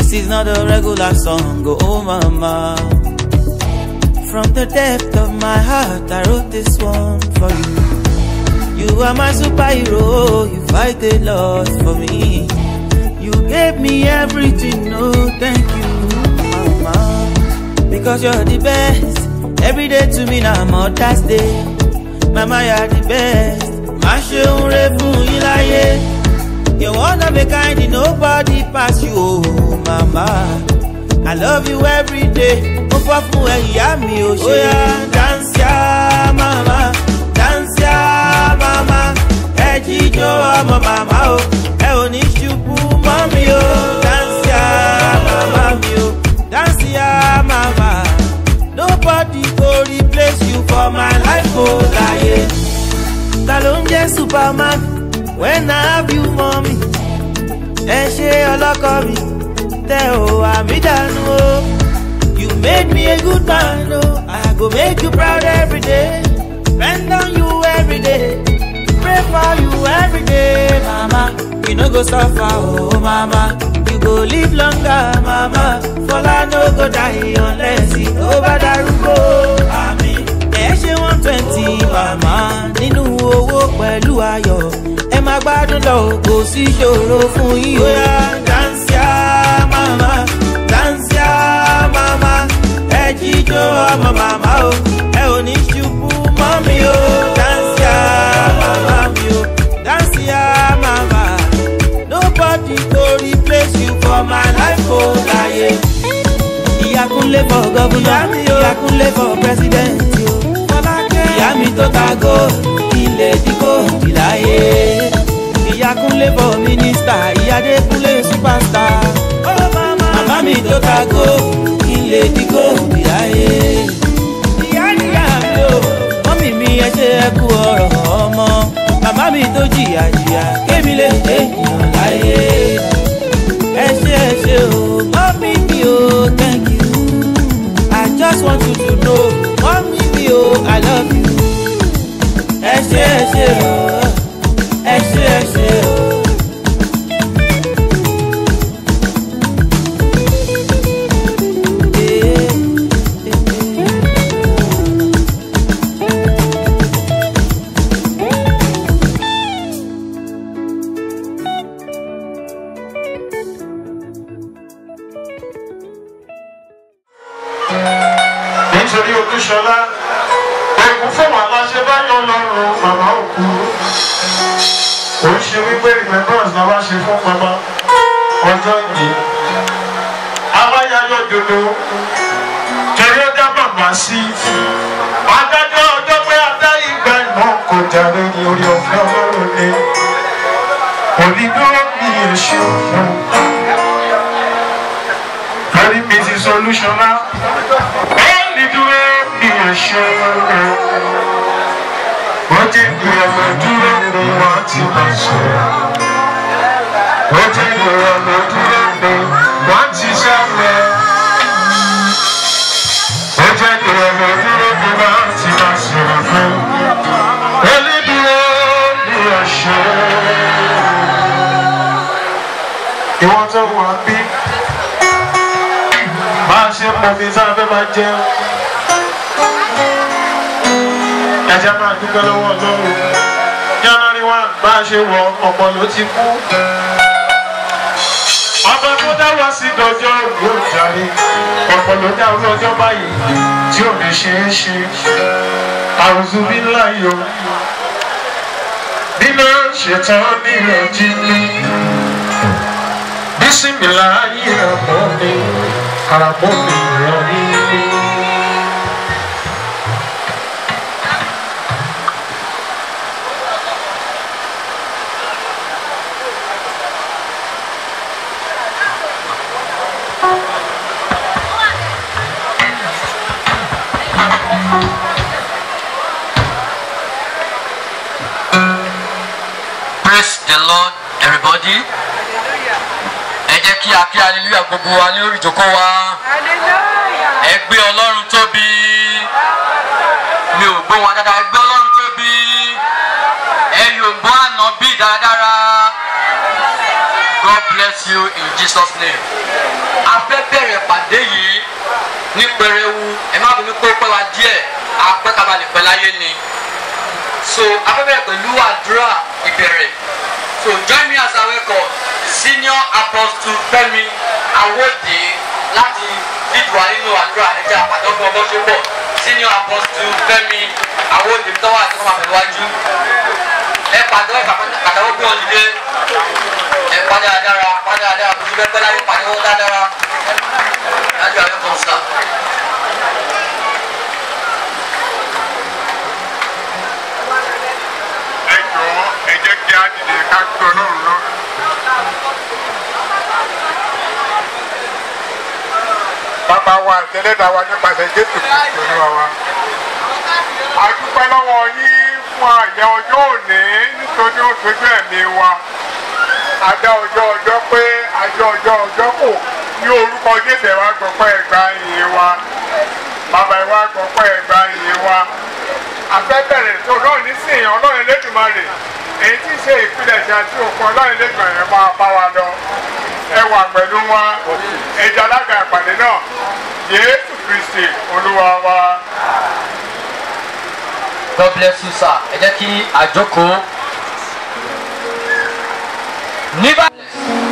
This is not a regular song, oh mama. From the depth of my heart, I wrote this one for you. You are my superhero, you fight a lot for me. You gave me everything, no thank you, mama. Because you're the best. Every day to me now, Mother's Day. Mama, you're the best. Má ṣe ń re fún yín láyé. You're one of a kind, nobody pass you, oh mama. I love you every day. Mo fọ́ fún ẹ ìyá mi ò ṣe. Oya dance ya mama, dance ya mama. Ẹ jíjó ọmọ màmá o, ẹ ò ní ṣubú mọ́ mi o. Dance ya mama mi o, dance ya mama. Nobody go replace you for my life o láyé. Ta ló ń jẹ́ Superman when I have you mommy? Ẹ ṣe ọlọ́kọ mi, tẹ ò àmì dànù o. You made me a good man, oh. I go make you proud every day. Spend on you every day. Pray for you every day, mama. You no go suffer, oh mama. You go live longer, mama. Fọlá no go die unless it over darúgbó. Àmì ẹ ṣe one twenty, mama. Nínú owó pẹ̀lú ayọ̀. Ẹ máa gbádùn lọ, kò sí ìṣòro fún yín. Oya dance ya, mama. Dance ya, mama. Ẹ jíjó ọmọ màmá o. Ẹ ò ní ṣubú mọ́ mi o. Dance ya, mama mi o. Dance ya, mama. Nobody go replace you for my life o láyé. Ìyá Kúnlé for governor, ìyá Kúnlé for president o. Ìyá mi tó ta gold, ilé tí kò dì láyé. Ìyá Kúnlé for minister, ìyá Adékúnlé superstar. Màmá mi tó ta gold, ilé tí kò dì láyé. Ìyá níyà mi o, mọ́mì mi ẹ ṣe ẹ kú ọ̀rọ̀ ọmọ. Màmá mi tó jìyà jìyà, kémi lè dé èèyàn láyé. Ẹ ṣe ẹ ṣe o, mọ́mì mi o, thank you. I just want you to know, mọ́mì mi o, I love you. Ẹ ṣe ẹ ṣe o, ẹ ṣe ẹ ṣe o. Eh, eh, eh. nítorí olúṣọlá ẹkún fún wa láṣẹ báyọ̀ lọ́rùn màmá òkú kò ń ṣe wípé remembrance la wá ṣe fún màmá ọjọ́ yìí aláyáyọ̀ dodo torí ó dá bàbá sí adájọ́ ọjọ́ pé adá ìgbà ìmọ̀ kò jàre ní orí ọ̀fẹ́ ọlọ́run ni onídúró mi èṣù fún lórí mi ti solúṣọlá onídúró mi èṣù fún ó jẹ́ ìrọ̀lẹ́ dúró ni wọ́n ti máa ṣe ó jẹ́ ìrọ̀lẹ́ dúró ni wọ́n ti sáré ó jẹ́ ìrọ̀lẹ́ dúró ni wọ́n ti máa ṣe fún onídúró mi èṣù ìwọ́n tó wà bí máa ṣe mọ̀ mi sáfẹ́ máa jẹun ẹ̀jẹ̀ máa dúpẹ́ lọ́wọ́ ọlọ́run january one bá a ṣe wọ ọ̀pọ̀ ló ti kú ọba tó dá wá sí dọjọ́ yóò jáde ọ̀pọ̀ ló dá orí ọjọ́ báyìí tí ò ní ṣe é ṣe àrùsùn bí ńlá yìí o nínú ṣètàn ní ìrọ̀jì mi bísímìlá ayé àmọ́ mi àràbọ̀ mi ràn mí. praise the lord everybody ẹ jẹ́ kí a kí hallelujah gbogbo wa ní orí ìjókòó wa ẹ gbé ọlọ́run tóbi mi ò gbọ́ wọn dáadáa ẹ gbé ọlọ́run tóbi ẹ yóò gbọ́ àná bí dáradára god bless you in jesus name. a fẹ́ bẹ̀rẹ̀ pàdé yìí ní pẹrẹwu ẹ má bínú pé ó pẹ́ wa díẹ̀ apẹ́ kabalẹ̀ pẹ́ láyé ni so a fẹ́ bẹ̀rẹ̀ pẹ̀lú àdúrà ìbẹ̀rẹ̀ so join me as I welcome senior apostle Fẹ́mi Awódè láti dídùn nínú àdúrà ẹ̀jẹ̀ àpàdé fún ọgbọ́n tó pọ̀ senior apostle Fẹ́mi Awódè tọ́wọ́ àti fún àmìwájú ẹ pàdé ẹ pàtàkì bí wọn dìde ẹ pàdé àdára pàdé àdára kò sí bẹ́ẹ̀ pẹ́ láyé pàdé wọn dáadáa lájú àyè kan sá. ẹ jọ̀ọ́ ẹ jẹ́ kí á dìde ká gbé ọlọ́run lọ. bàbá wa àtẹlẹ́dà wa nípasẹ̀ jésù kristu olúwa wa. a dúpẹ́ lọ́wọ́ yín fún àyẹ̀ ọjọ́ òní nítorí ó sojú ẹ̀mí wa. a dá ọjọ́ ọjọ́ pé àjọ ọjọ́ ọjọ́ kò ní orúkọ jésù ẹ̀ wá gbọ́pẹ́ ẹ̀gbá yìí wa. bàbá ẹ̀ wá gbọ́pẹ́ ẹ̀gbá yìí wa afẹ́bẹ̀rẹ̀ tó ọlọ́run nísìnyí ọlọ́run lẹ́dùnmarè èyí tí í ṣe ìpilẹ̀ṣẹ̀ àti òkun ọlọ́run lẹ́dùnmarè máa bá wa lọ ẹ wà pẹ̀lú wa ẹja alága ìpàdé náà Jésù Kristi olúwa wa. God bless you sir ẹ jẹ́ kí àjókòó ní báyìí.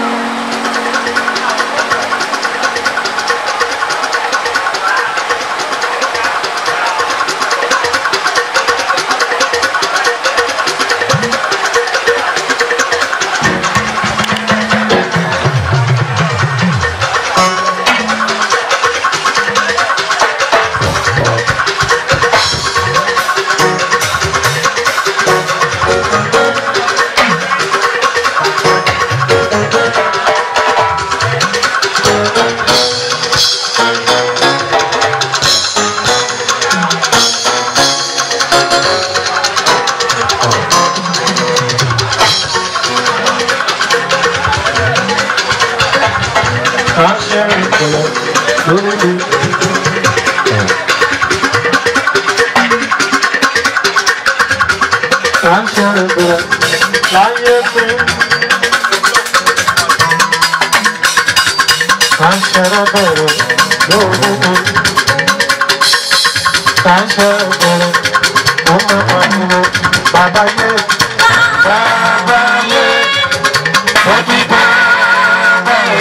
Baba ye, Baba ye, Happy Baba ye,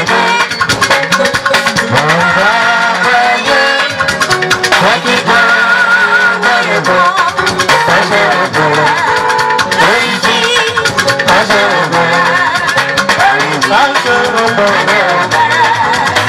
Baba ye, Happy Baba ye, Baba ye, Crazy, Baba ye, Baba ye,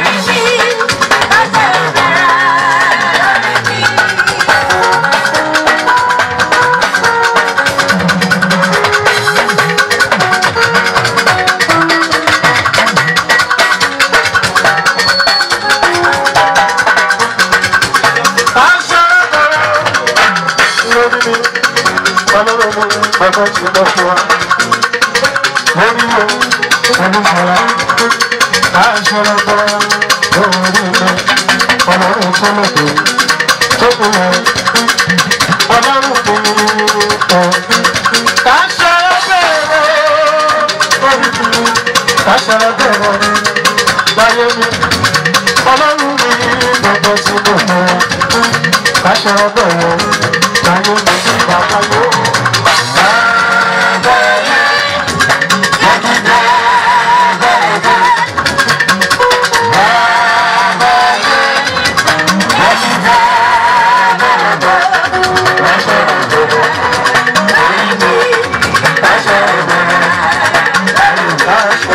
Ọlọ́run mi gbọ́dọ̀ sí gbogbo káṣọ bẹ̀rẹ̀ láyé mi ní bàbá yóò. Bàbá yẹ, ẹ̀dídẹ́ bẹ̀rẹ̀. Bàbá yẹ, ẹ̀dídẹ́ bẹ̀rẹ̀. Káṣọ bẹ̀rẹ̀, èyí ni káṣọ bẹ̀rẹ̀. Káṣọ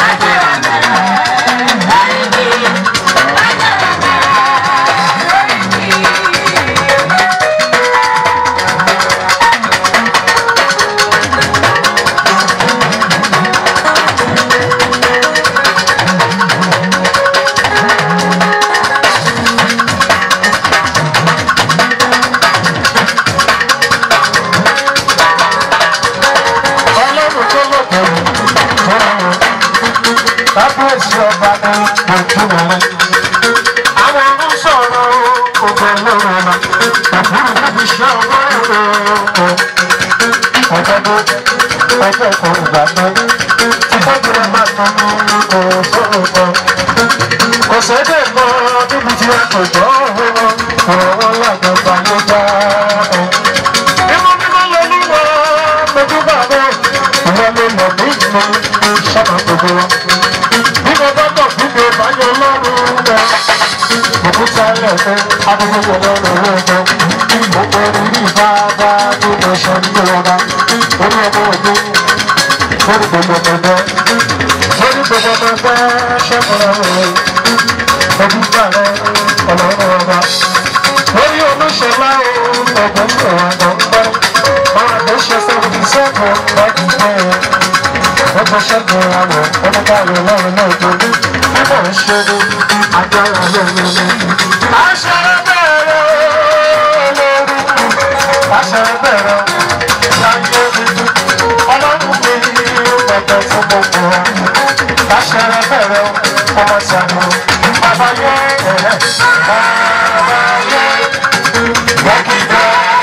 ọlọ́run tó lọ́kọ̀ fúnra wọn kábíyèsí ọba ní ojúmọ̀ rẹ̀. àwọn ọ̀run sọ̀rọ̀ ọgbọ̀n lọ́rọ̀ ọ̀la òfurufú níbi iṣẹ́ ọwọ́ ẹ̀rọ ọkọ̀ ọ̀dọ́dọ́ ọjọ́ kan ìgbà kan tí tọ́jú rẹ̀ máa mú kò sóòótọ́. Kò sédè mọ́ níbi tí a kò gbọ́ wọn, ọ̀rọ̀ wọn làgbọ̀gbà ló bá ẹ. Mímọ́ mímọ́ lolúwa mojú bàbá, ìwọ ló mọ̀ mí mo sábà gbogbo wa. Bí mo bá bọ̀ fún mi, báyọ̀ lọ́rùn rẹ̀. Òkúta ẹlẹ́fẹ́, adúgbò lọ́rùn rẹ̀ jọ. Gbogbo orí bàbá tó lọ sọ nílé ọba. Orí ọmọ ògbó, lórí gbogbo ọmọ ẹgbẹ́. Lórí gbogbo ọmọ ẹgbẹ́ ṣẹ́kọ̀ọ́ rẹ̀. Ojú gbà rẹ̀ ọlọ́run ọba. Lórí olóṣèlá o, ọ̀gbọ́n ní ọ̀rọ̀ àgbọ̀ngbẹ́. Ọ̀rọ̀ tó ṣe seventy seven lọ́dún bẹ́ẹ̀. Ọjọ́ ṣẹ́gun àwọ̀ ọmọbáyọ̀ lọ́run náà tó ní. Bíbọ̀ ń ṣe ní agbára lẹ́nu ní. Àṣẹ bẹ̀rẹ̀ lórí. Àṣẹ bẹ̀rẹ̀ láyé mi. Ọlọ́run mi pẹ̀pẹ̀ fún gbogbo wa. Àṣẹ bẹ̀rẹ̀ ọmọ ìṣàlù. Bàbá yẹ ẹ̀rẹ́. Bàbá yẹ. Wọ́kìdá.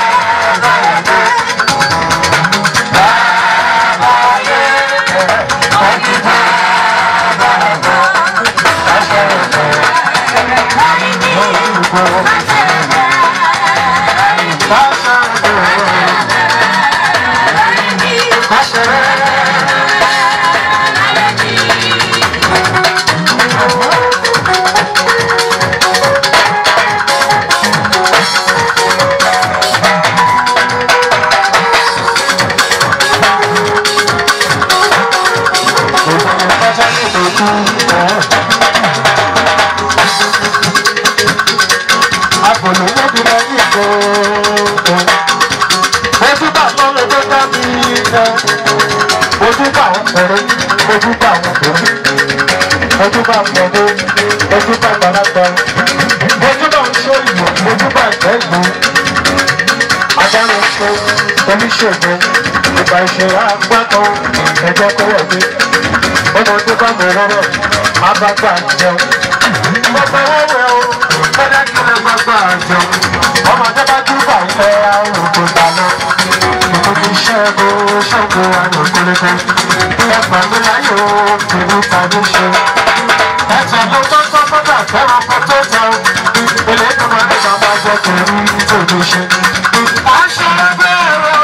ojúbà pẹ̀lú ojúbà gbàlagbà ojúbà ń ṣó ìlú ojúbà ìgbẹ́gbẹ́ adára ṣe oníṣègùn ìgbà ìṣẹ̀lẹ̀ àgbàkan ẹ̀jẹ̀ kó wọ̀gbé ọmọdé bá mọ̀ rọ́rọ̀ abágbà jẹun gbogbo wọ́wẹ́ o kọ́dá kí lè gbàgbà jẹun ọmọdé bá júbà ń fẹ́ àwọn òkú dáná ìtòkì ṣẹ́gun ṣẹ́gun àwọn òkúlẹ́kọ́ ẹgbà mi láyò kìlú tàbí ṣe ẹ̀jẹ̀ ló tó tọ́ kọ́dà fẹ́ràn kó tó jẹun ilé ìgbìmọ̀ ní bàbá jẹ́ kìlú tòbí ṣe. aṣọ bẹ̀rẹ̀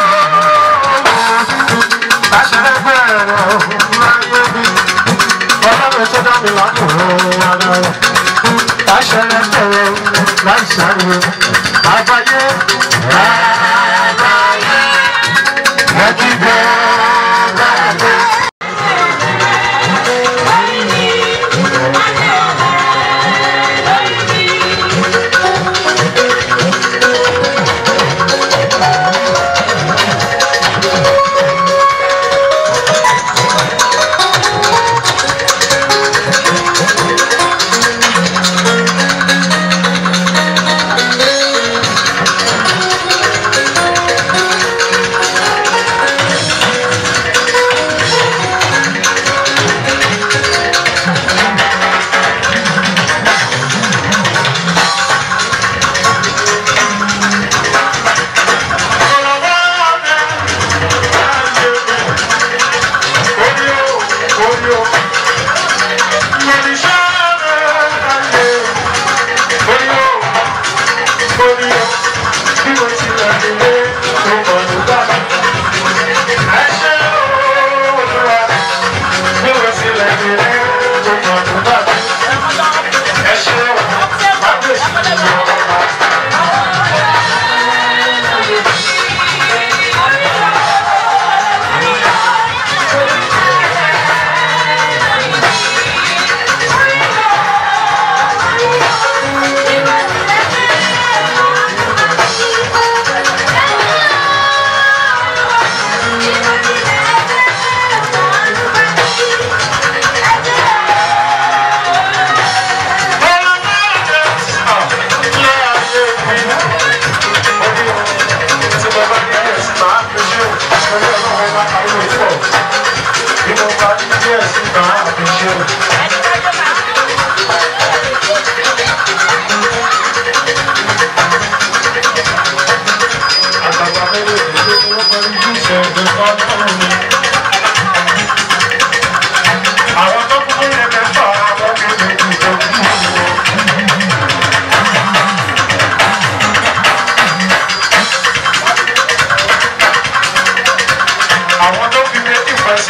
aṣọ bẹ̀rẹ̀ láyé bí ọlọ́run tó dá mi lọ́kùnrin ara rẹ̀ aṣọ bẹ̀rẹ̀ láì sáré àgbáyé àgbáyé lẹ́kí bẹ́ẹ̀.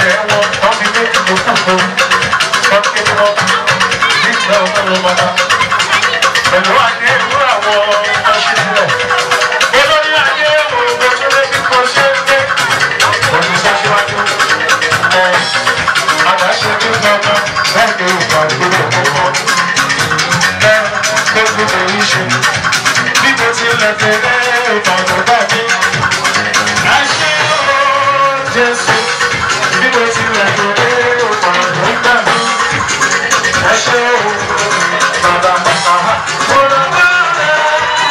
ilẹ̀ wọn wọ́n fi méjì ló kù fún wọ́n ké wọn nígbà ọlọ́run bàbá pẹ̀lú adé ìwúrà àwọn ọṣẹ sílẹ̀ olórí ayé òògùn tó lé bí kò ṣe é gbé òní sọ́síwájú ẹ̀ àdáṣe ní gbọ́ngàn bẹ́ẹ̀ ni ìgbà ìgbélé ọ̀pọ̀ ẹ̀ tó gbé èyí ṣe bí mo ti lẹ̀ tẹ̀lé ìbàdàn bá mi. Àṣẹ ooo Jésù bí mo ti lẹ̀ tẹ̀lé ìbàdàn bá mi. Àṣẹ ooo bàbá bàbá mo lọ bá rẹ̀.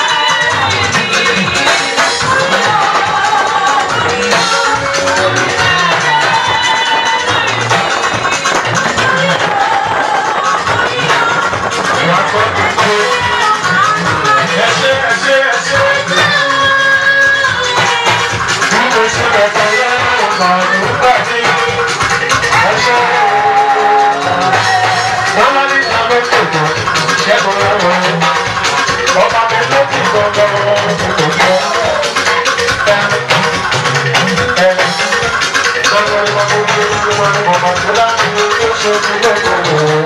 Wà á kọ́ gbogbo. Ẹṣẹ́ ẹṣẹ́ ẹṣẹ́. Bí mo ti lẹ̀ tẹ̀lé ìbàdàn bá mi. Àṣẹ ooo. Wọ́n máa ní ìdáná tòjọ́, ṣẹ́gun lọ́wọ́. Ọba mi ló kì í gbọ́ngàn òkòtò. Lọ́wọ́ ìwà gbogbo ìlú wọn ni bàbá tó láti ní tó ṣe ti lẹ́kọ̀ọ́.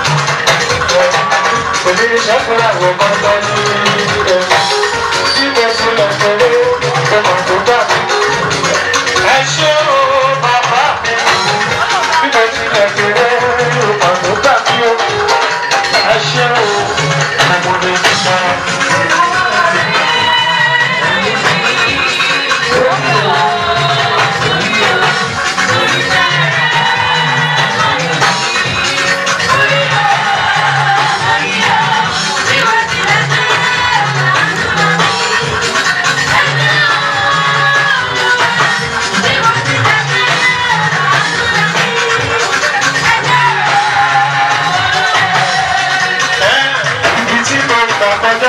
Òní ni ṣẹ́gun àwọn gbọ́ngàn ní ilé. Bí mo ti lọ tẹ̀lé ọmọ tó bá mi. Ẹ ṣé o, bàbá mi. Bí mo ti lọ tẹ̀lé ọmọ tó bá mi o. Ẹ ṣé o, mo lè sọ. ibi tí mo ń gbà kọjá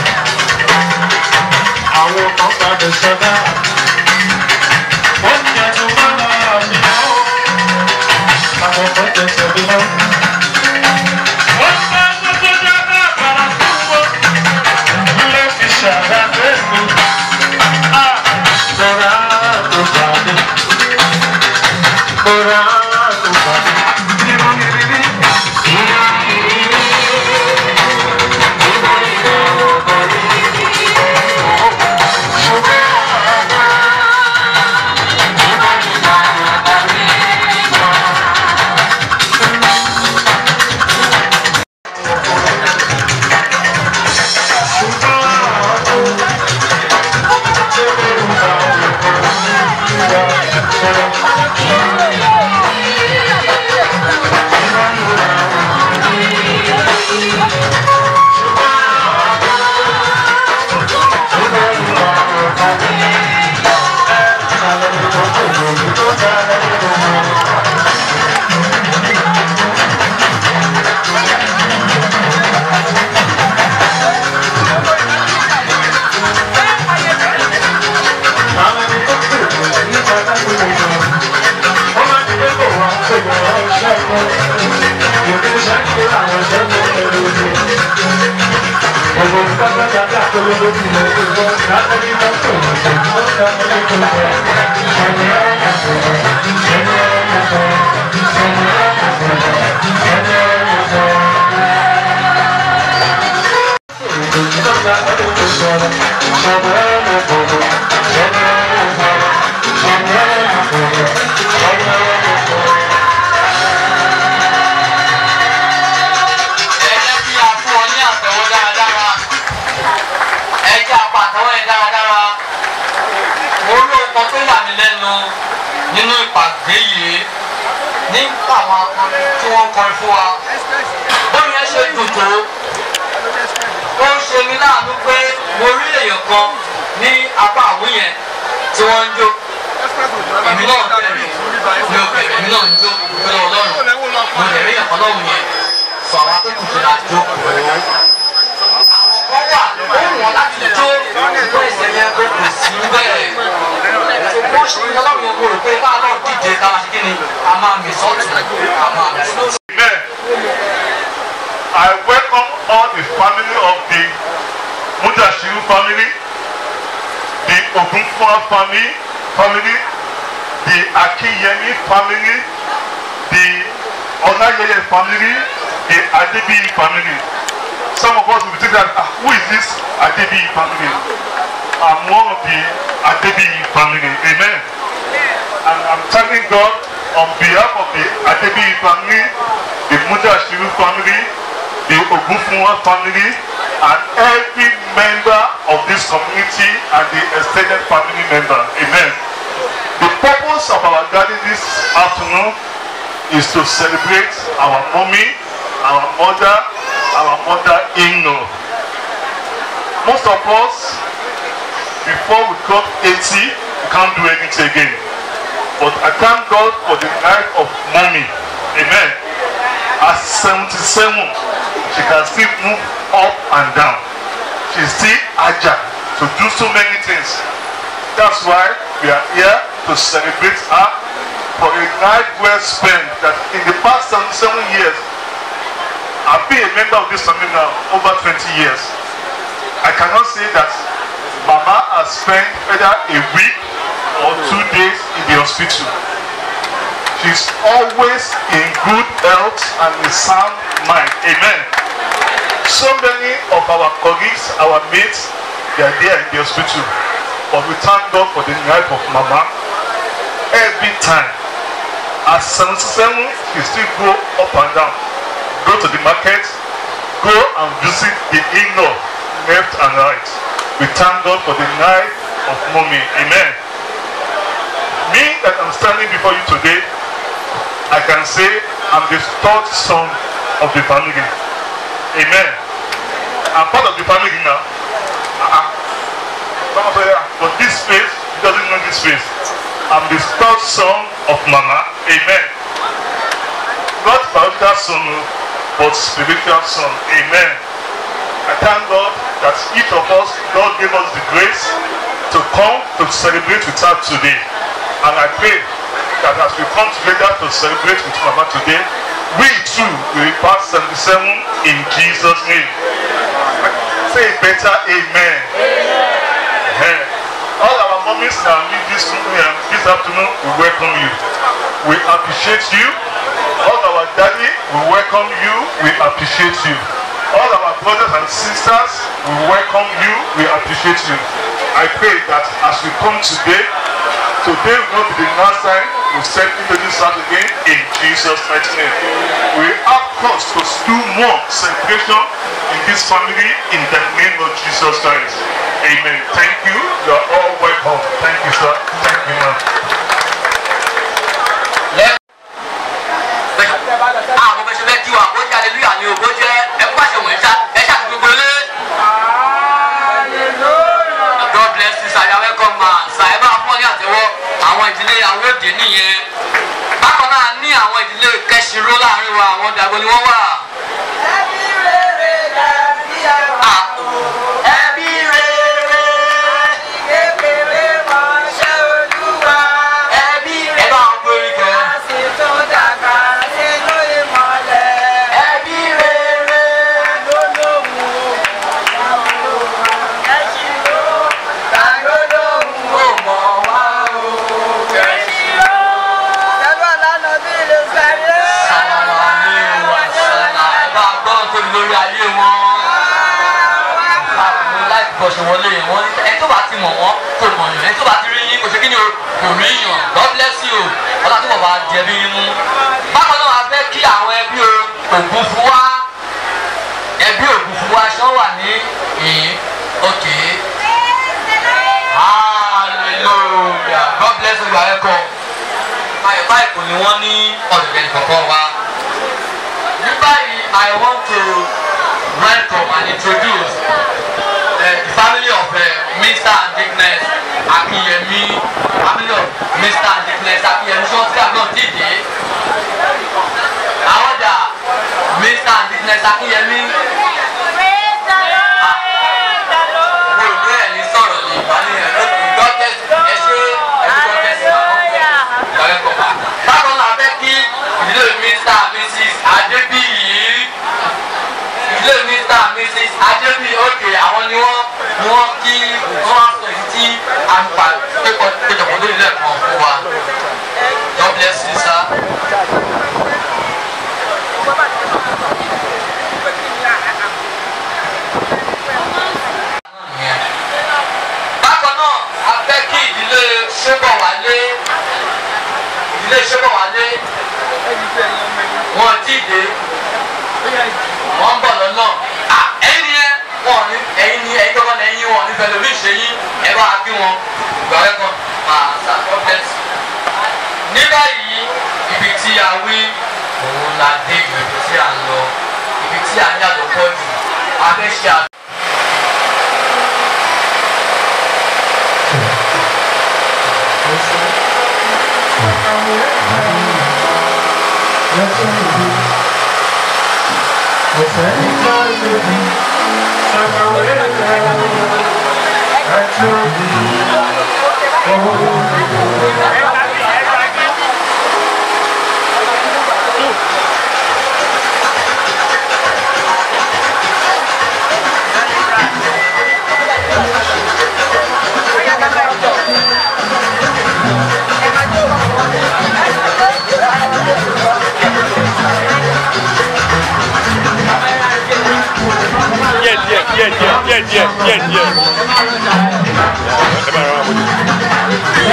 àwọn kan padà sọdá wọ́n ní ẹnu máa mi lọ àwọn kan tẹsẹ̀ mi lọ. wọ́n bá gbogbo dábàá àbára fún wọn ló fi ṣàdá mi. Mọ̀rá tó pàdé, mọ̀rá tó pàdé, nínú ìrírí, nínú ìrírí. ẹ jẹ́ kí a fún ọ ní àtẹ̀wọ́ dáradára ẹ jẹ́ apá àtẹ̀wọ́ yẹn dáradára mo rí ọkọ tó yà mí lẹ́nu nínú ìpàdé yìí nípa àwọn akọrin tí wọ́n kọrin fún wa bóyá yẹn ṣe dùn tó ó ń ṣe mí láàánú pé mo rí èèyàn kan ní apá àwùn yẹn tí wọ́n ń jó èmi náà tẹ̀lé mi ò bẹ̀rẹ̀ èmi náà ń jó pẹ̀lú ọlọ́run mo lè rí ẹ̀kọ́ lọ́run yẹn sọ àwọn akẹ́kọ̀ọ́ tó la jó pẹ̀lú. àwọn kan wà ó wọ̀n láti jó ìgbó ẹsẹ̀ yẹn kó kò sí bẹ́ẹ̀. ṣùgbọ́n ṣe ní ọlọ́run yẹn kó rò pé bá a náà díje ká máa ṣe kí ni a máa mì sọ́ọ̀tù a máa mì sọ́ọ̀tù. Amen. I welcome all the family of the Mudashiru family, the Ogunfa family, family, the Akiyemi family, the Onayeye family, the Adebi family. Some of us will think that, ah, who is this Adebi family? I'm one of the Adebi family. Amen. And I'm thanking God on behalf of the Adebi family, the Mudashiru family, the Ogufunwa family, and every member of this community and the extended family member. Amen. The purpose of our gathering this afternoon is to celebrate our mommy, our mother, our mother-in-law. Most of us, before we got 80, we can't do anything again. But I thank God for the life of mommy. Amen. At 77, she can still move up and down. She's still agile to do so many things. That's why we are here to celebrate her for a night well spent that in the past 77 years, I've been a member of this family now over 20 years. I cannot say that Mama has spent either a week or two days in the hospital. She's always in good health and in sound mind. Amen. So many of our colleagues, our mates, they are there in the hospital. But we thank God for the life of Mama. Every time. At 77, she still go up and down. Go to the market, go and visit the in-law, left and right. We thank God for the life of mommy. Amen. Me that I'm standing before you today, I can say I'm the third son of the family. Amen. I'm part of the family now. Uh-uh. Someone say, "Ah, But this face, he doesn't know this face. I'm the third son of Mama. Amen. Not biological son, oh, but spiritual son. Amen. I thank God that each of us, God gave us the grace to come to celebrate with her today. And I pray that as we come together to celebrate with Mama today, we too will pass 77 in Jesus' name. Say better amen. Amen. All our mommies now leave this, uh, this afternoon, we welcome you. We appreciate you. All our daddy, we welcome you. We appreciate you. All our brothers and sisters, we welcome you. We appreciate you. I pray that as we come today, today will not be the last time we step into this house again in Jesus' mighty name. We have cause to do more celebration in this family in the name of Jesus Christ. Amen. Thank you. You are all welcome. Thank you, sir. Thank you, ma'am. àwọn ọmọ ẹṣẹ fẹ́ kí wa bó jẹ́ aleluya ni o bó jẹ́ ẹkú àṣẹ wọ̀nyí ṣá ẹ ṣá ti gbogbo ilé. God bless you sir you are welcome ma sir ẹ bá fún ọ ní àtẹ́wọ́ àwọn ìdílé àwọn òde nìyẹn bákan náà ní àwọn ìdílé kẹsìró láàrin wa àwọn dàgbò ni wọ́n wà. Ah, ẹbí rere ẹbí ẹ bá wọn gbórí kẹ ẹbí rere. ó mọ̀ wá o. sàlàlà ní ìwà sàlà ẹ bá gbọ́ tóbi lórí ayé wọn. mo láì bọ̀ ṣe wọlé yẹn wọ́n ẹ tó bá ti mọ̀ wọ́n kò mọ̀ yàn ẹ tó bá ti rí yín kò ṣe kí ni o kò rí yàn God bless you ọlá tó bọ̀ bá jẹ bí inú. bákan náà a fẹ́ kí àwọn ẹbí o ògùn fún wa ẹbí ògùn fún wa ṣọ́ wà ní ìhín òkè. hallelujah God bless you ẹ kọ́ báyìí báyìí kò ní wọ́n ní ọ̀dọ̀ ẹ̀ kọ̀ọ̀kan wa. ní báyìí I want to welcome and introduce uh, the family of uh, Mr. and Dickness Akinyemi family of Mr. and Dickness Akinyemi ṣé wọ́n ti àgbọn tí dé. àwọn ọjà Mr. and Dickness Akinyemi wo ìwé ẹ̀ ní sọ̀rọ̀ ní ìbálẹ̀ ẹ̀ ló kù gọ́tẹ́sì ẹ ṣe ẹ ṣe gọ́tẹ́sì àwọn ìyàwó ẹ̀kọ́ wa. bákan náà a fẹ́ kí ìdílé Mr. and Mrs. Adébíyì ìdílé Mr. and Mrs. Adébíyì òkè àwọn ni wọ́n ni wọ́n kí wọ́n á sọ èyí tí ṣébọ̀wálé ìdílé ṣébọ̀wálé wọn ti dé wọn ń bọ̀ lọ́nà Ah, ẹ̀yin ni ẹ wọn ò ní ẹ̀yin ni ẹ̀yin gbọ́dọ̀ ní ẹ̀yin wọn ò ní fẹ́ lórí ìṣẹ́yìn ẹ bá a kí wọn ìgbà wẹ́ kan máa ṣàkọ́bẹ̀sì. ní báyìí ibi tí a wí òun la dé ibi tí a ń lọ ibi tí a ní àlòpọ̀ jù a fẹ́ ṣe àlọ́. díẹ̀ díẹ̀ díẹ̀ díẹ̀ díẹ̀ díẹ̀ díẹ̀ díẹ̀. ẹ bá rọra mójú.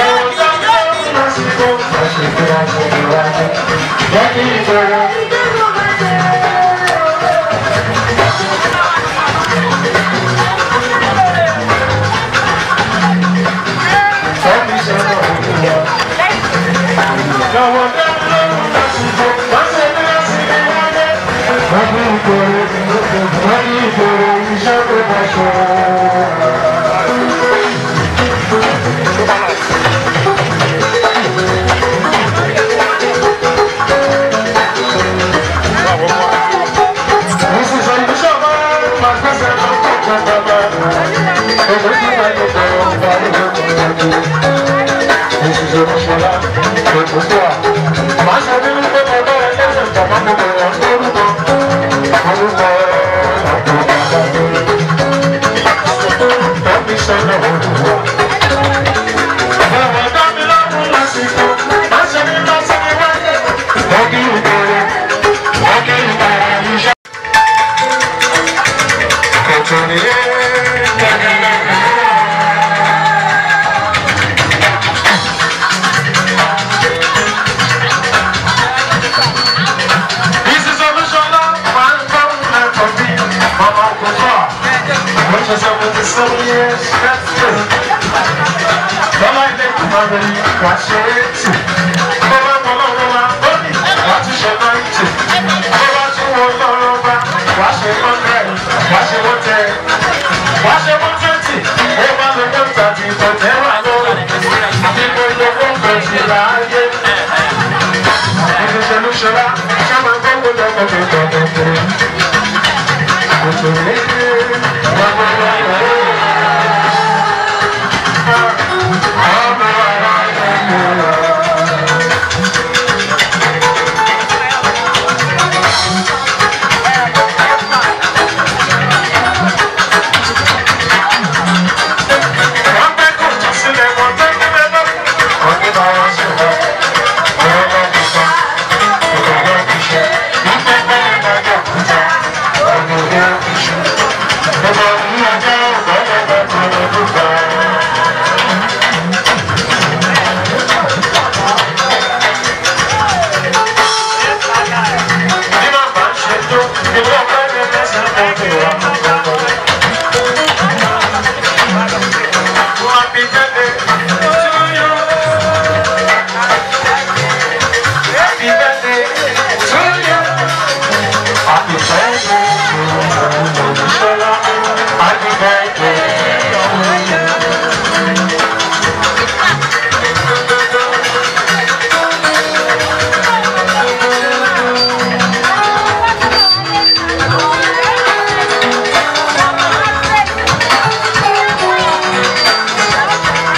Thank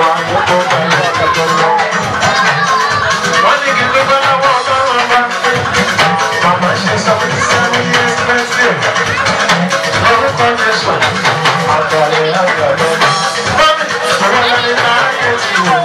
àkókò bẹ̀rẹ̀ ọ̀kẹ́kẹ́ lọ. wọ́n ní kí ló bá lọ́wọ́ ọlọ́run ọba. màmá ṣe seventy seven years birthday. lórúkọ jésù àgbàlẹ̀ àgbàlẹ̀. mọ́mí ìṣòro lẹ́ni láàyè ti wò.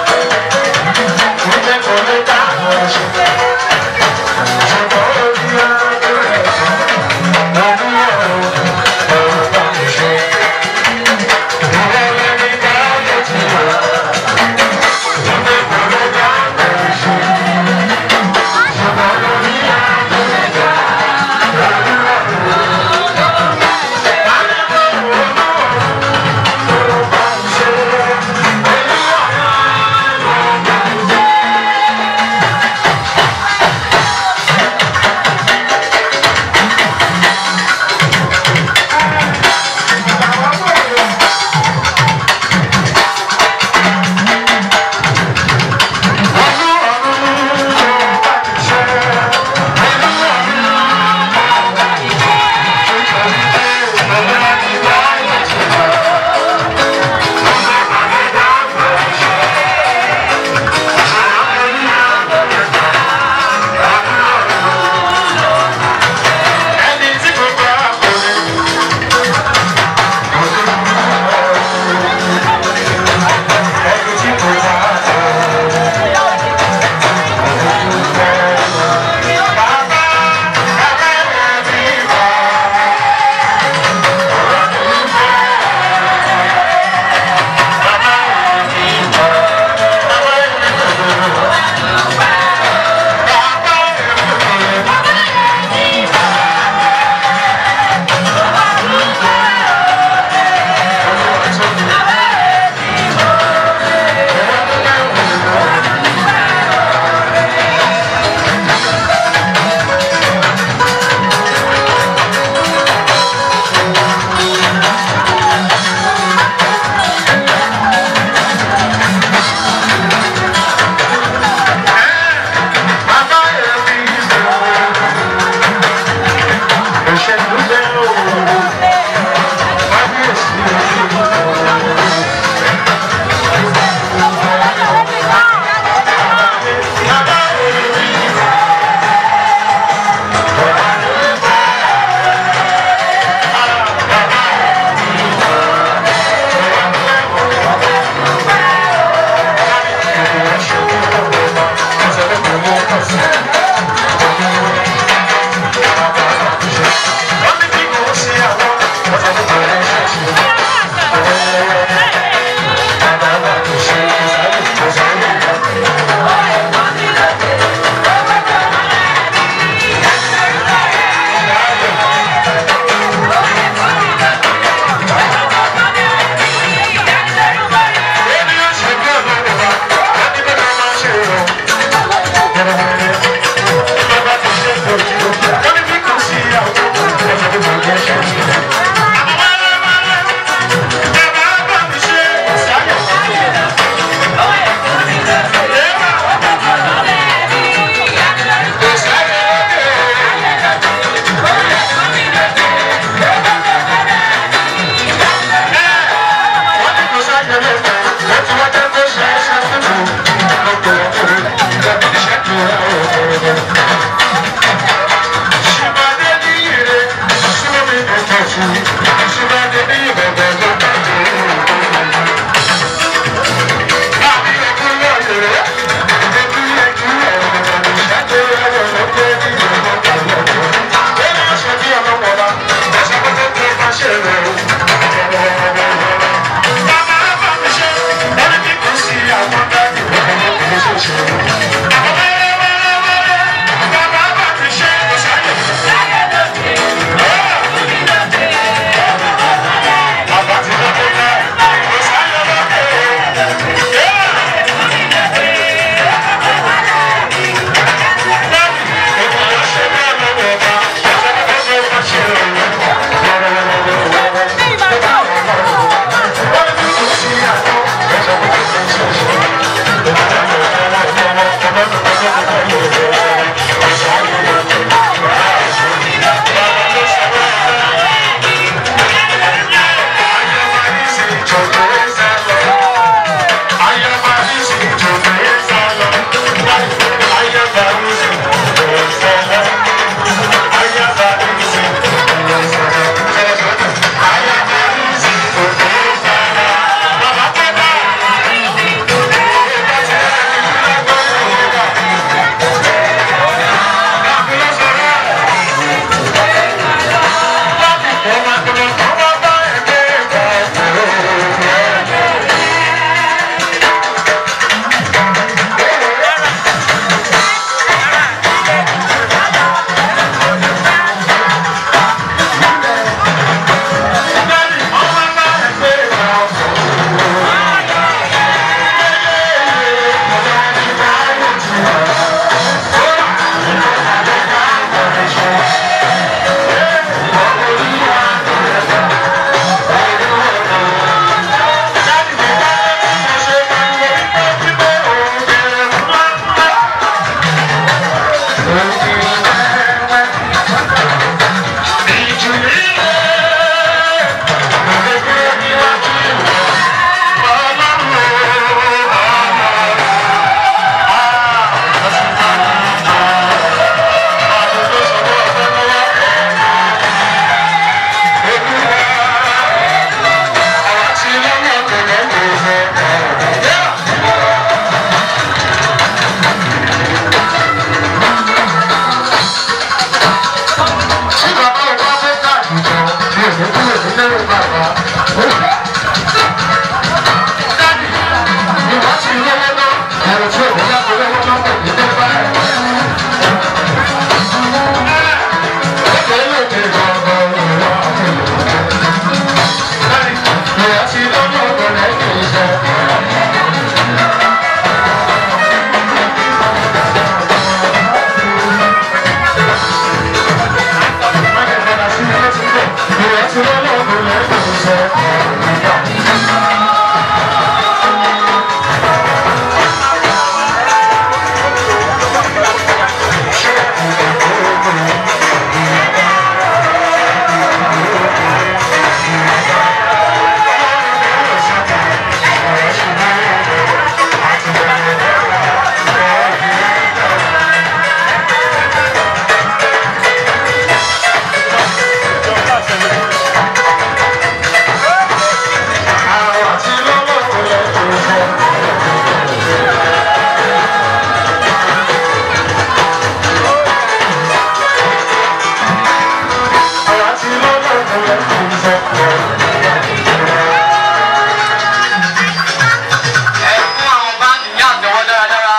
ìjẹ́ kò lè dá àwọn ẹ̀ṣẹ̀. ṣùgbọ́n ó di ẹgbẹ́ ẹ̀ṣẹ̀. mo ní ẹ̀rọ ẹ̀rọ bá mi ṣe. ìrẹ́ lẹ́ni láàyè ti wò. ẹ fún àwọn báńkì ní àtẹwọ́ dáradára.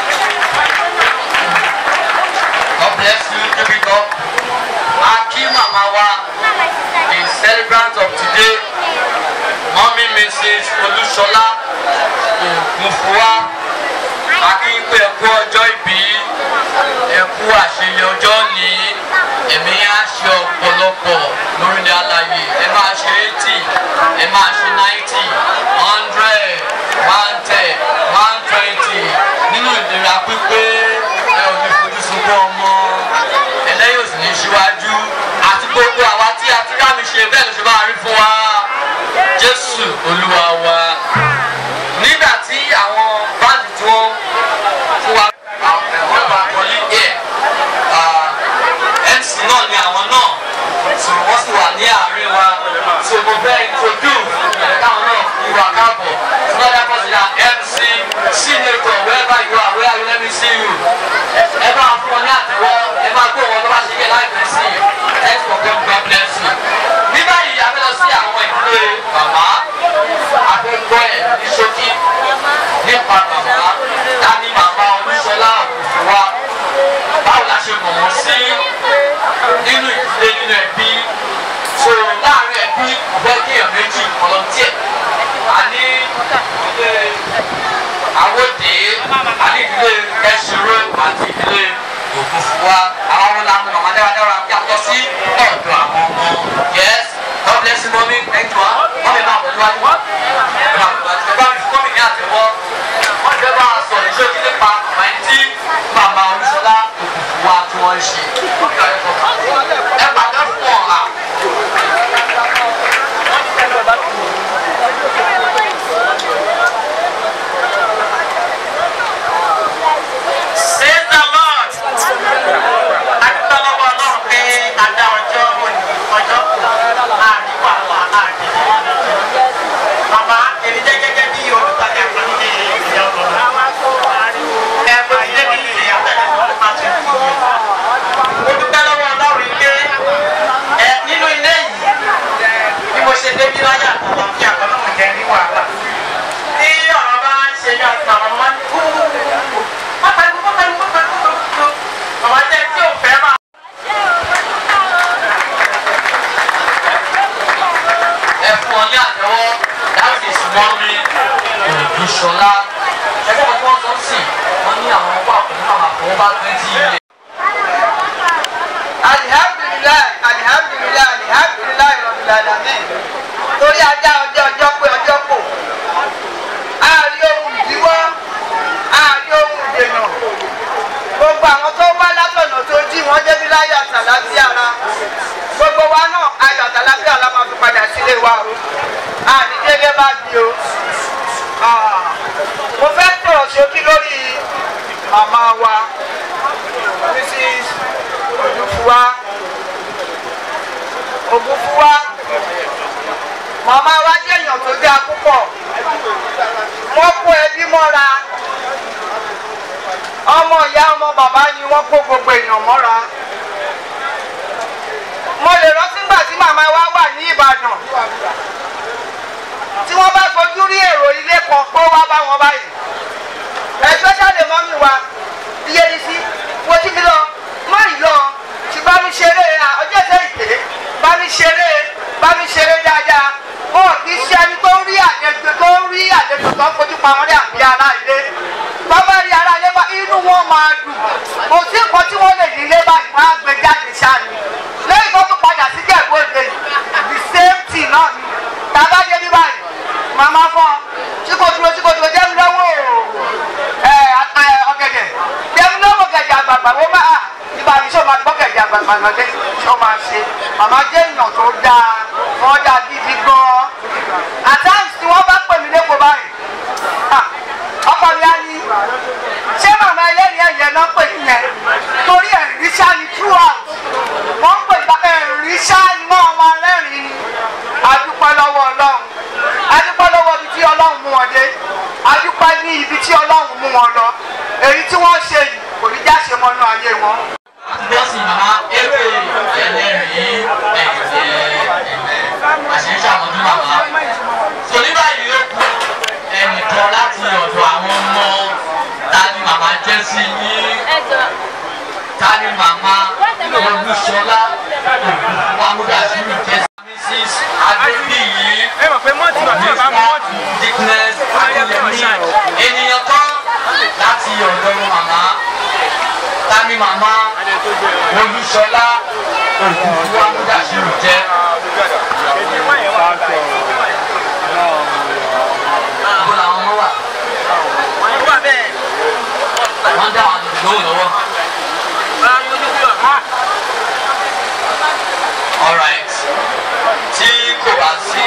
God bless you keep it up. a kí màmá wa the celebrant of today mọ́mí mrs olúṣọlá ògúnfúwá a kí pé ẹ kú ọjọ́ ìbí ẹ kú àṣeyẹ ọjọ́ ní ẹ̀mí á ṣe ọ̀pọ̀lọpọ̀ lórílẹ̀ àlàyé ẹ máa ṣe eighty ẹ máa ṣe ninety hundred one ten one twenty nínú ìlera pípé ẹ ò ní fojú sunkún ọmọ ẹlẹ́yìn òsì ní síwájú àti gbogbo àwa tí a ti dá mi ṣe bẹ́ẹ̀ ló ṣe máa rí fún wa jésù olúwa wa nígbà tí àwọn báńdì tí wọ́n fún wa wọ́n bá kọ́lí ẹ̀ mc náà ni àwọn náà tí wọ́n sì wà ní àárín wa tí mo fẹ́ introduce ẹ̀ káwọn náà ìwà káàbọ̀ tí wọ́n dá pọ̀sí na mc senator wherever you are where you let me see you ẹ bá fún wọn ní àtẹwọ́ ẹ máa gbé wọn tó bá ṣe yẹ láìpẹ́ sí i thanks for coming God bless you. ní báyìí a fẹ́ lọ sí àwọn ìdílé bàbá akẹ́kọ̀ọ́ ẹ̀ ní ṣókí nípa bàbá dání màmá olúṣọlá òkùnfúwa báwo la ṣe mọ̀ wọ́n sí nínú ìdílé nínú ẹbí so láàrin ẹbí kò fẹ́ kí èèyàn méjì volunteer a ní ìdílé awóde a ní ìdílé kẹsìrò àti ìdílé òkùnfúwa àwọn ọmọ làwọn màmá dáradára yàtọ̀ sí ọ̀dọ̀ àwọn ọmọ yes God bless you mọ́mí thank you wọ́n mi máa pẹ̀lú wájú wọ́n mi máa pẹ̀lú wájú ẹ bá mi fún mi ní àtẹ̀wọ́ wọ́n ti fẹ́ bá a sọ̀rọ̀ iṣẹ́ kí nípa màmá ẹni tí màmá olùsọlá òkùnfúwa tí wọ́n ń ṣe wọ́n fi ọ̀rẹ́ fọ́ ẹ pàdé fún ọ̀la. Praise the Lord. Adúgbò lọ́wọ́ Ọlọ́run pé adá ọjọ́ òní ọjọ́ kù láàrin wàhálà láàrin ìdílé. Màmá èmi jẹ́ gẹ́gẹ́ bí olùtajà kan ní ìyá ọ̀dọ́dọ́. Ẹ bó ti dé bí ìyá tẹ̀lé tó máa tún kú yẹn. Mo dúpẹ́ lọ́wọ́ Ọlọ́run pé ẹ nínú ilé yìí bí mo ṣe débi láyà àtàwọn fi àkọ́nà mọ̀ jẹ́ ní wàhálà. Tí ọ̀rọ̀ bá ń ṣe ní ọ̀sán àwọn ọmọ ní kú pápánu pápánu pápánu pápánu màmá jẹ́ tí ò fẹ́ máa. ẹ fún ọ ní àtẹwọ́ that is mọ́mí òdùṣọlá ẹgbẹ́ wọn tí wọ́n sọ sí wọ́n ní àwọn ọgbà pẹ̀lú àwọn àfọwọ́bá twenty years. alihamdulilayi alihamdulilayi alihamdulilayi rọbìlàdàmì torí ajá ọjọ́ ọjọ́ pé ọjọ́ kò àárí ohun ìdíwọ́ àárí ohun ìdènà gbogbo àwọn tó wá látọ̀nà tó jí wọ́n débi láyé àtàlábí ara gbogbo wa náà ayọ̀ àtàlábí ara máa fi padà sílé wa o àní délé bá bí o Ah, mo fẹ́ tọ̀rọ̀ sókí lórí màmá wa mrs ògúnfúwa ògúnfúwa màmá wa jẹ́ èèyàn tó dáa púpọ̀ wọ́n kó ẹbí mọ́ra ọmọ ìyá ọmọ bàbá ni wọ́n kó gbogbo èèyàn mọ́ra mo lè rántí gbà tí màmá wa wà ní ìbàdàn tí wọ́n bá fojú rí èrò ilé kan pé wá bá wọn báyìí especially mọ́mí wa iye ní sí wo tí mi lọ má rí lọ tí bá mi ṣeré à ọjọ́ ìṣe ìpè bá mi ṣeré bá mi ṣeré dáadáa ó kì í ṣe ẹni tó ń rí àlejò tó ń rí àlejò tó ń fojú pa wọn ní àbí ara ilé bàbá rí ara ilé bá inú wọn máa dùn kò sí nǹkan tí wọ́n lè ní ilé báyìí wọ́n á gbé jáde ṣáà ni lẹ́yìn tó tún padà sí jẹ̀bú òde the same thing náà ni tá fún ọ tí kò dúró tí kò dúró jẹ́ mi lọ́wọ́ ẹ ẹ ọ̀gẹ̀dẹ̀ jẹ́ mi lọ́wọ́ gẹ̀dẹ̀ àgbààgbà wọ́n máa nígbà tí sọ ma gbọ́ gẹ̀dẹ̀ àgbààgbà náà dé sọ ma ṣe màmá jẹ́ èèyàn tó dáa wọ́n dáa gidi gan-an àtàǹtì tí wọ́n bá pè mí lẹ́kọ̀ọ́ báyìí ah, ọkọ mi á ní ṣé màmá ẹlẹ́rìí ẹ̀yẹ náà pè ní yẹn torí ẹ̀rí ṣá ni throughout wọ́n pè bá ẹ̀rí ṣá ni wọ́n máa rẹ́rìn-ín ni adúpẹ́ lọ́wọ́ ọlọ́run adúpẹ́ lọ́wọ́ ibi tí ọlọ́run mú wọn dé adúpẹ́ ní ibi tí ọlọ́run mú wọn lọ èyí tí wọ́n ṣe yìí kò ní já ṣe mọ́nú ayé wọn. bọ́sì màmá ewé ẹlẹ́rìí ẹ̀jẹ̀ ẹ̀mẹ́ àṣírí ṣàmójú màmá. sọ ní báyìí ó kú ẹnìkan láti ọ̀dọ̀ àwọn ọmọ ta ni màmá jẹ́ sí yín ta ni màmá olùṣọlá ògùnfúnwámúdàsílù jẹ́ sí mrs adébíyí mr dickness adéyẹmí ènìyàn kan láti ọ̀dọ̀ màmá ta ni màmá olùṣọlá ògùnfúnwámúdàsílù jẹ́. Ibo làwọn ọmọ wà? Wọ́n dá àwọn lóhùn lọ́wọ́. Alright. Tí kò bá sí.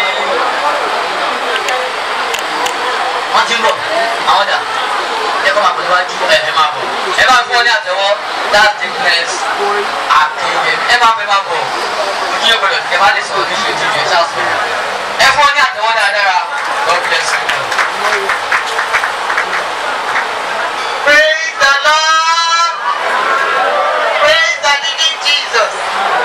Wọ́n ti ń bọ̀. Àwọn dà. Ẹ kọ́ máa pè níwájú. Ẹ ẹ máa bọ̀. Ẹ máa fún ọ ní àtẹ̀wọ́. That's thickness. Àkèyè. Ẹ máa bẹ máa bọ̀. Ojú yóò gbọdọ̀ kẹ́ máa lè sọ̀rọ̀ ní ìṣèjú ìṣẹ́ ṣáà sọ̀rọ̀. Ẹ fún ọ ní àtẹ̀wọ́ dáadáa. God bless you. Praise the Lord. Praise the living Jesus.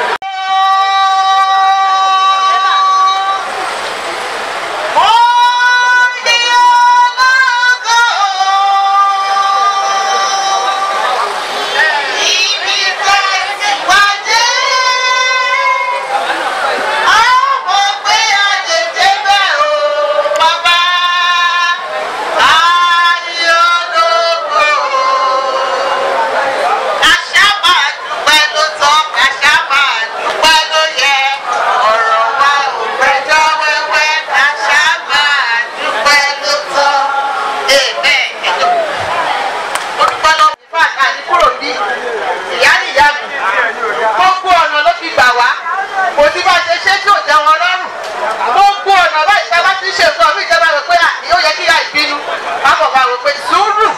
gbogbo ọ̀nà ló fi gbà wá kò sí bá ṣe ṣe tí ò tẹ wọn lọ́rùn gbogbo ọ̀nà bá ìjọba ti ṣe nǹkan bí ìjọba rò pé à ó yẹ kí ìyá ìbínú bábọ̀ bá rò pé sùúrù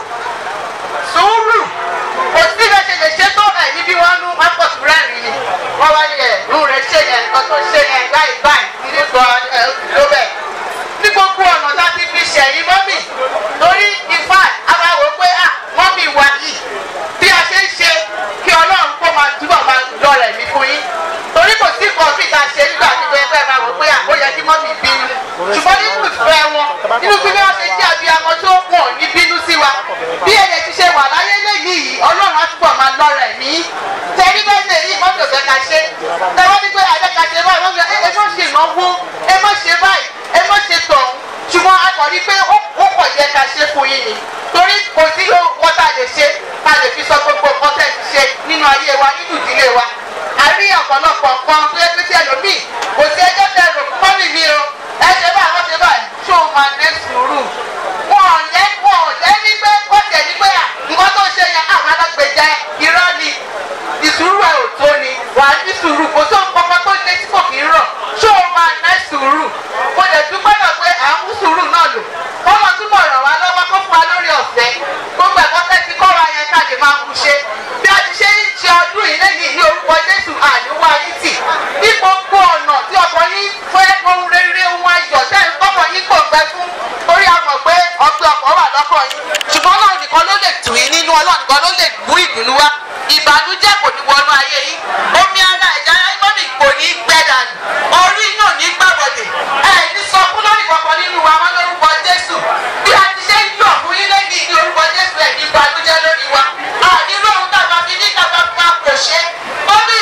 sùúrù kò sí bẹ́ẹ̀ ṣe lè ṣe tó ẹ̀ níbi wọn nú wọn pọ̀ sí rẹ́rìn ni wọ́n wá ní ẹ̀ nù rẹ̀ ṣe yẹn nǹkan tó ṣe yẹn báyìí báyìí nílé gan ẹ̀ ló bẹ̀ ní gbogbo ọ̀nà láti fi ṣẹ̀yìn mọ́mì torí ìfà àbáwò pé à mọ́mì wà yìí bí a ṣe ń ṣe kí ọlọ́run kó máa túbọ̀ máa lọ rẹ̀ mí fún yín torí kò sí nǹkan bí ìta ṣe nígbà tí bẹ́ẹ̀ bẹ́ẹ̀ máa wò pé à ó yẹ kí mọ́mì bínú ṣùgbọ́n nínú ìfẹ́ wọn nínú bí wọ́n ṣe jẹ́ abiyamọ tó pọ̀ ní bínú sí wa bí ẹ̀yẹ ti ṣe wà láyé lẹ́yìn yìí ọlọ́run á túbọ̀ máa lọ rẹ̀ mí tẹ̀rí bẹ́ẹ̀ ṣe yìí mọ́tò fẹ́ ká ṣe tẹ̀wọ́ ní pé àjẹ́ ká ṣe báyìí wọ́n fi ẹ má ṣe ìnáwó ẹ má ṣe báyìí ẹ má ṣe tọ̀hún ṣùgbọ́n a kàn rí pé ó pọ̀ yẹ ká ṣe fún yín ni torí kò sí wọ́n tá a lè ṣe tá a lè fi sọ gbogbo nǹkan tẹ̀ ti ṣe nínú ayé wa nínú ìdílé wa a rí ọ̀pọ̀lọpọ̀ nǹkan tó yẹ pé tí ẹlòmíì kò sí ẹjọ́ tẹ rò mọ́mì mi o ẹ ṣe báyìí wọ́n ṣe báyìí ṣó o máa ní sùúrù wọn ò yẹ wọn ò jẹ́ ní pé wọ́n tẹ̀ ní pé à nǹkan tó ṣe yẹn àwọn alágbèjà irọ́ ni ìsùúrù ẹ̀ ò tó ni wà á ní sùúrù kò tó nǹkan tó ṣe tí kò kì í rọ̀ ṣó o máa ní sùúrù mo lè dúpẹ́ náà pé à ń mú sùúrù náà lò kọ́mọ túbọ̀ ràn wá lọ́wọ́ kó fún wa lórí ọ̀fẹ́ gbogbo ẹ̀kọ́ tẹ́ ti kọ́ wa yẹn ká lè máa mú ṣe bí a ti ṣe ń ṣe ọdún yìí lẹ́yìn ní orúkọ jésù àníwá yín tì ní gbogbo ọ̀nà tí ọkọ yín fẹ́ ohun rere ohun ayọ̀ tẹ́ ń kọ́kọ́ yín kò gbẹ fún torí a mọ̀ pé ọgbẹ́ ọkọ̀ wà lọ́kọ̀ yín ṣùgbọ́n ọlọ́run nìkan ló lè tù yín nínú ọlọ́run nìkan ló lè mú ìdùnnú wá ìbànújẹ́ kò ní wọnú ayé yín omi ara ẹ̀já mọ́mì kò ní gbẹ dànù orí náà ní gbàbọ̀dẹ̀ ẹ̀ ní sọ fún lórí kọ̀ọ̀kan nínú wa wọn lórúkọ jésù bí a ti ṣe ń yọ̀ fún yín lẹ́yìn ní orúkọ jésù ẹ̀ ní ìbànújẹ́ lórí wa àní lóhun tàbá fi ní kàbá fún wa kò ṣe mọ́mì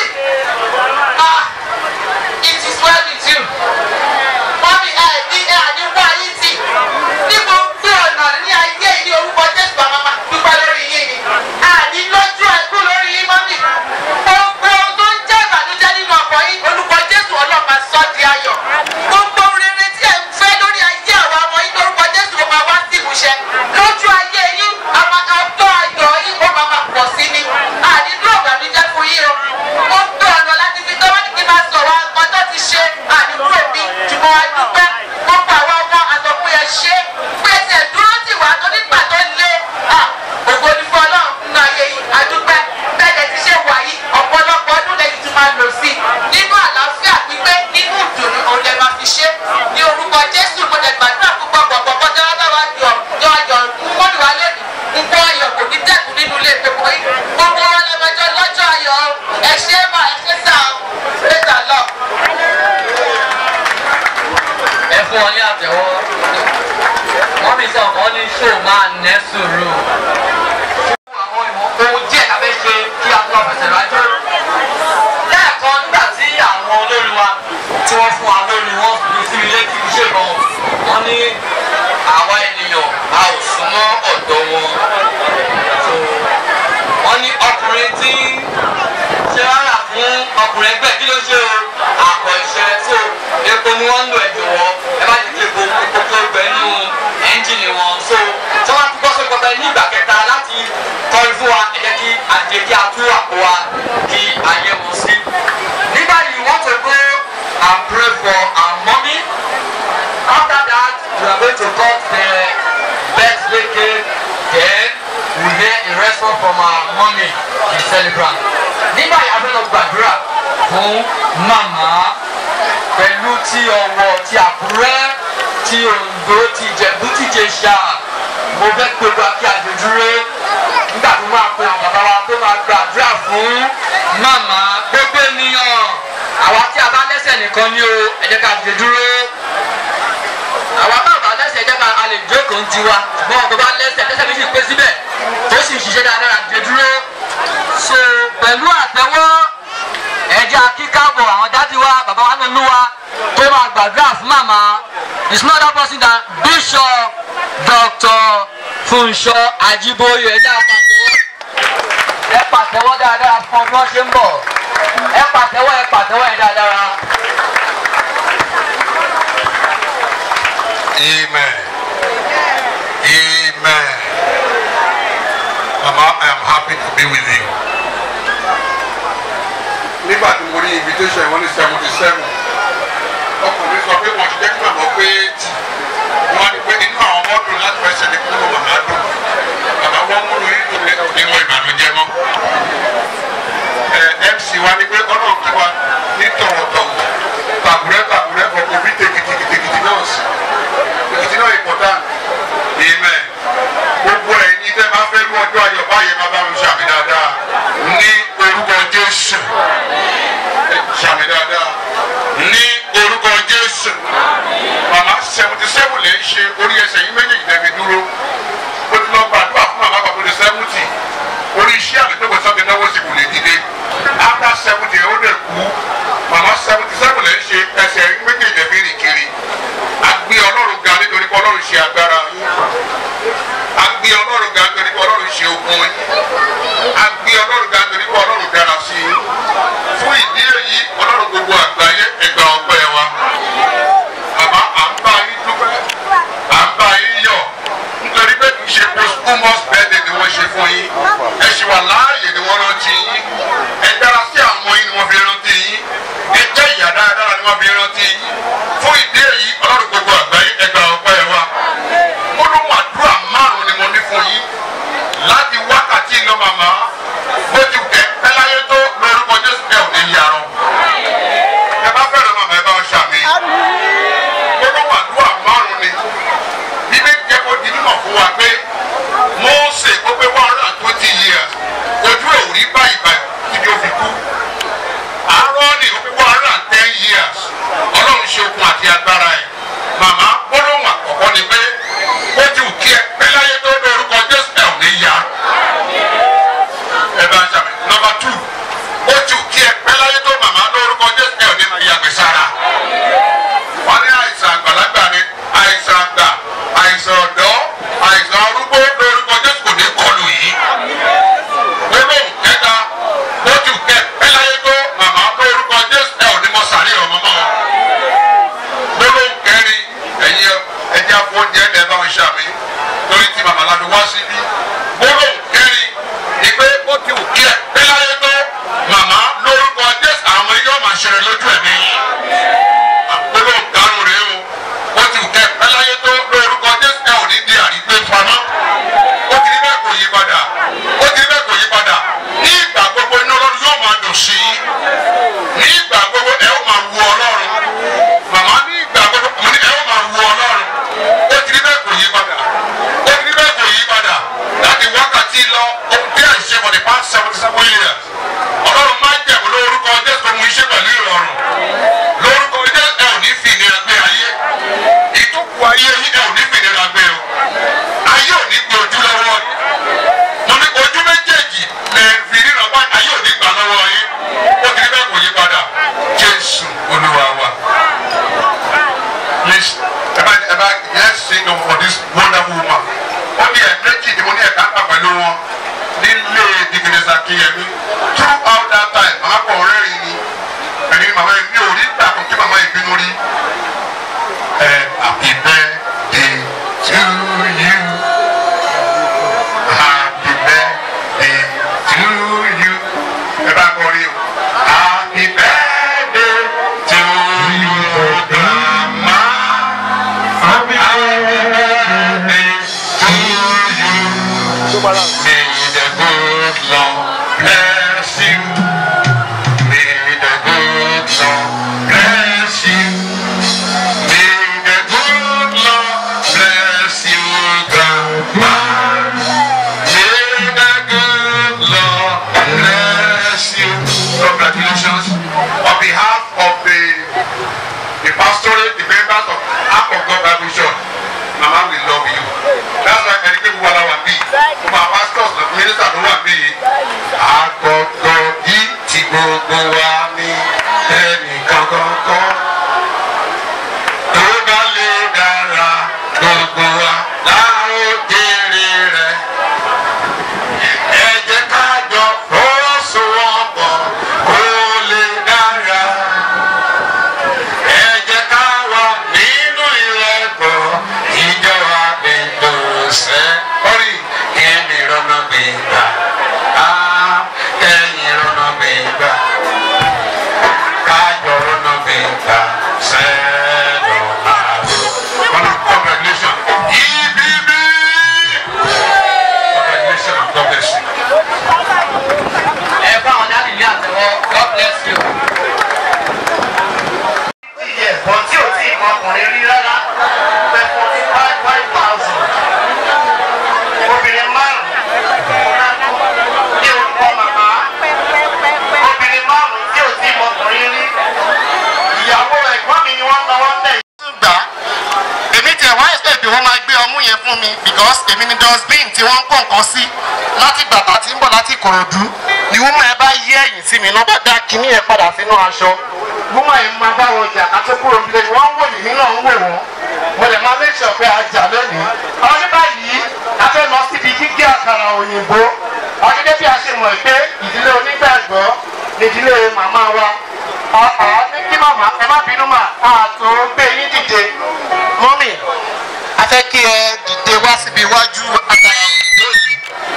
ah it is well with you mọ́mì ẹ̀ ní ẹ̀ àní wá yín tì ní gbogbo ọ̀nà ní ayé ní orúkọ jésù bàbá dúpẹ́ lórí yín ni àní lójú ẹ̀kú lórí yín mọ́mì gbogbo ohun tó ń jẹ́ ṣẹ lójú ayé yín àwọn ọjọ́ ayọ̀ yín ó máa máa pọ̀ sí ni àdídúró ìbànújẹ́ fún yín o ó gbé ọ̀nà láti fi tọ́wọ́ ní kí n máa sọ̀rọ̀ ọjọ́ ti ṣe àdídúró bí ṣùgbọ́n wá dúpẹ́ gbogbo àwọn ọmọ àtọ̀pẹ́ ẹ ṣe pèsè dúró tì wá tó nígbà tó lé ògo ní fún ọlọ́run nínú ayé yìí àdúpẹ́ bẹ́ẹ̀ ti ṣe wà yìí ọ̀pọ̀lọpọ̀ ọdún lẹ́yìn tí máa lò sí nínú àlàáfíà pípé nínú ìdùnnú òun lè máa fi ṣe ní orúkọ jésù mo dẹ̀ gbàdúrà púpọ̀ gbọ̀ngbọ̀n bọ́jà wá bá wa yọ yọ ayọ̀ mọ́lù wa lẹ́nu nǹkan ayọ̀ kò ní dẹ́kun nínú ilé ìpẹ́kọ̀ yìí gbogbo wọn lọ́mọjọ́ lọ́jọ́ ayọ̀ ẹ ṣe mà ẹ ṣe sà ó pété lọ. ẹ fún ọ ní àtẹwọ́ wọ́n mi sọ ọ̀kan ní ṣó máa nẹ́ sùúrù. àwọn ìmọ̀ ohun díẹ̀ la fẹ́ ṣe kí a tó fẹsẹ̀ rájò. lẹ́ẹ̀kan nígbà tí àwọn olórin wa tí wọ́n fún wa lórí wọn fi sí ilé kì í ṣe gan wọ́n ní àwa ènìyàn a ò súnmọ́ ọ̀dọ̀ wọn. So, wọ́n ní ọkùnrin tí ṣe rárá fún ọkùnrin ẹgbẹ́ kí ló ṣe o àpọ̀ iṣẹ́ tó epo ni wọ́n ń lò ẹ̀jọ̀ wọ́ ẹ bá ti kí epo epo tó gbẹ nínú ẹ́ńjìnì wọn so tí wọ́n ti gbọ́ sórí pọpẹ ní ìgbà kẹta láti kọrin fún wa ẹ jẹ́ kí àjẹ kí a tú àpò wa kí a yẹ wọn sí. nígbà yìí wọ́n to go and pray for our mommy after that we are going to cut the birthday cake then we hear a response from our mommy the celebrant. nígbà yìí a fẹ́ lọ gbàdúrà fún màmá pẹ̀lú ti ọ̀wọ̀ ti àkúrẹ́ ti ondo ti ìjẹ̀bú ti jẹ̀ṣà mo fẹ́ pe wa kí àjò dúró nígbà tó máa pe àwọn bàbá wa tó máa gbàdúrà fún màmá gbogbo ènìyàn àwa tí a bá lẹ́sẹ̀ nìkan ni o ẹ jẹ́ ká àjò dúró àwa bá bá lẹ́sẹ̀ ẹ jẹ́ ká a lè jókòó ń tiwa ṣùgbọ́n ọ̀tọ̀ bá lẹ́sẹ̀ lẹ́sẹ̀ méjì pé síbẹ̀ tó sì ń ṣiṣẹ́ dáadáa àjò dúró so pẹ̀lú àtẹwọ́ ẹja kíkàbọ̀ àwọn dájú wa bàbá wa nínú wa tó máa gbàdúrà fún màmá is not that person than bishop dr funṣọ ajiboye ẹja pàtẹ́wọ́ ẹ pàtẹ́wọ́ dáadáa fún ọdún ọ̀ṣẹ́ ń bọ̀ ẹ pàtẹ́wọ́ ẹ pàtẹ́wọ́ ẹ dáadáa. Amen. Amen. Mama, I am happy to be with you. Nígbà tí mo rí invitation wọn ní seventy seven, ọkùnrin sọ pé wọ́n ti jẹ́ kí màmá pé tì. Wọ́n á ní pé inú àwọn ọmọ dùn láti fẹ́ ṣẹlẹ̀ kí wọ́n màmá dùn. Bàbá wọn múlò yín dùn nínú ìbànújẹ́ mọ́. Ẹ MC wa ní pé ọlọ́run kí wa ní tọ̀wọ̀tọ̀wọ̀. Tàbúrẹ́ tàbúrẹ́ ọkọ̀ bí tèkìtìkìtìkìtì náà sí èkìtì náà important amen gbogbo ẹ̀yin tẹ́ bá fẹ́ lú ọjọ́ ayọ̀ báyẹn máa bá mi ṣàmì dáadáa ní orúkọ jésù ṣàmì dáadáa ní orúkọ jésù màmá seventy seven lè ń ṣe orí ẹsẹ̀ yín méjèèjì lẹ́bi dúró ó ti lọ gbàdúrà fún màmá bàbá ní seventy orí iṣẹ́ àgbẹ̀dẹ́gbẹ̀ sọ́kẹ́ náwó sì kò lè dìde after seventy ó lè kú màmá seventy seven lè ń ṣe ẹsẹ̀ yín méjèèjì lẹ́bi rìn kiri agbé ọlọ́run ga nítorí pé ọlọ́run ṣe agbára yín agbé ọlọ́run ga nítorí pé ọlọ́run ṣe ogun yín agbé ọlọ́run ga nítorí pé ọlọ́run dára sí yín fún ìdí èyí ọlọ́run gbogbo àgbáyé ẹgbà ọpẹ́ wa bàbá à ń bá yín dúpẹ́ à ń bá yín yọ̀ nítorí pé kì í ṣe posthumous birthday ni wọ́n ṣe fún yín ẹ ṣì wà láàyè ni wọ́n rántí yín ẹ dára sí àwọn ọmọ yín ni wọ́n fi rántí yín ẹ jẹ́ ìyá dáradára ni wọ́n fi rántí yín fún ìdí èyí ọlọ́run gbogbo àgbáyé ẹgbà ọpẹ́ wa May the good Lord bless you. May the good Lord bless you. May the good Lord bless you, Grandma. May the good Lord bless you. Congratulations. On behalf of the the pastorate, the members of Ark of God Bible Church, Mama, we love you. That's why ẹni pé gbogbo ara wà bí. Gbogbo àwọn pastors lọ minister ló wà bí. Àgọ̀gọ̀ yìí ti gbogbo wa ní ẹnìkan kankan. Tó bá lè dára gbogbo wa láwọn jèrè rẹ̀. Ẹ jẹ́ ká jọ fọwọ́sowọ́pọ̀ kó lè dára ẹ jẹ́ ká wà nínú ìrẹ́pọ̀ ìjọba gbèdò sẹ́. orí kẹ́mi rọ́nà gbègbà á kẹ́yìn rọ́nà gbègbà kájọ rọ́nà gbègbà sẹ́ẹ̀dọ̀ àrò. congratulation ibb congratulation and God bless you. ẹ bá àwọn dáàbì ní àtẹwọ́ god bless you. iye ẹ̀bọ̀n tí ò tí ì mọ ọkùnrin rí rárá pẹ̀ forty five five thousand obìnrin márùn-ún ní orúkọ màmá obìnrin márùn-ún tí ò tí ì mọ ọkùnrin rí ìyàwó ẹ̀gbọ́n mi ni wọ́n ń lọ wọ́n bẹ̀. gbà èmi tiẹ̀ wá ẹ̀sẹ̀ pé wọ́n máa gbé ọmú yẹn fún mi because èmi ni dustbin tí wọ́n ń kó nǹkan sí láti gbàtà tí ń bọ̀ láti Ìkòròdú ni wọ́n máa bá yí ẹ̀yìn sí mi lọ́ba dá kinní yẹn padà sínú aṣọ wọ́n máa ń máa bá wọn jà kátó kúrò nílé ni wọ́n ń wò mí nínú ń wò wọ́n mo lè máa make sure pé a jà lónìí. àwọn ní báyìí a fẹ́ lọ síbi gígé àkàrà òyìnbó àwọn gẹ́gẹ́ bí a ṣe mọ̀ pé ìdílé onígbàgbọ́ ni ìdílé màmá wa ọ̀ọ́ ní kí màmá ẹ má bínú mà àtò gbé yín dìde mọ́mì a fẹ́ kí ẹ dìde wá síbi iwájú àkàrà òyìnbó yìí.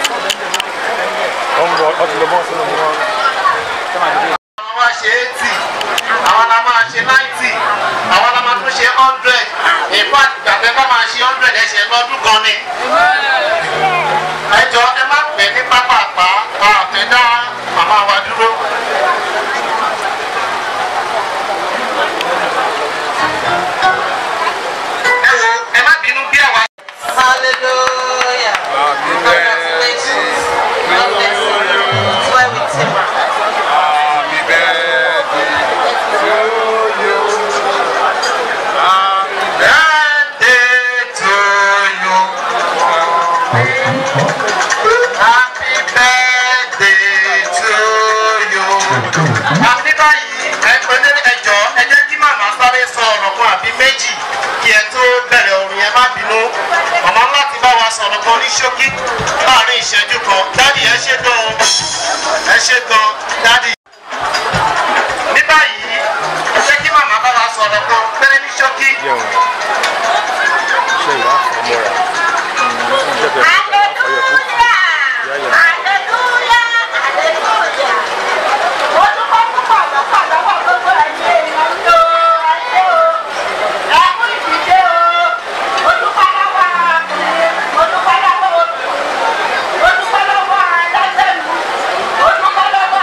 àwọn máa ṣe eighty àwọn la máa ṣe ninety àwọn la máa tún ṣe hundred in fact gbàgbé ká máa ṣe hundred ẹ̀ṣẹ̀ lọ́dún kan ni. ẹ jọ ẹ má pè ní pápápá àfẹ́ dá màmá wa dúró. ẹ wo ẹ má bínú bí àwa. Hallelujah. Congratulations. God bless you. Swear with him. Birthday to you. Happy birthday to you. Àbí báyìí ẹgbẹ́ ní ẹjọ́ ẹ jẹ́ kí màmá sáré sọ ọ̀rọ̀ kan àbí méjì kí ẹ tó bẹ̀rẹ̀ orin ẹ má bínú. Màmá láti bá wa sọ̀rọ̀ kan ní ṣókí láàrin ìṣẹ́jú kan. Dádì ẹ ṣe gan ẹ ṣe gan dádì. Ní báyìí ẹ jẹ́ kí màmá bá wa sọ̀rọ̀ kan péré ní ṣókí. Thank you.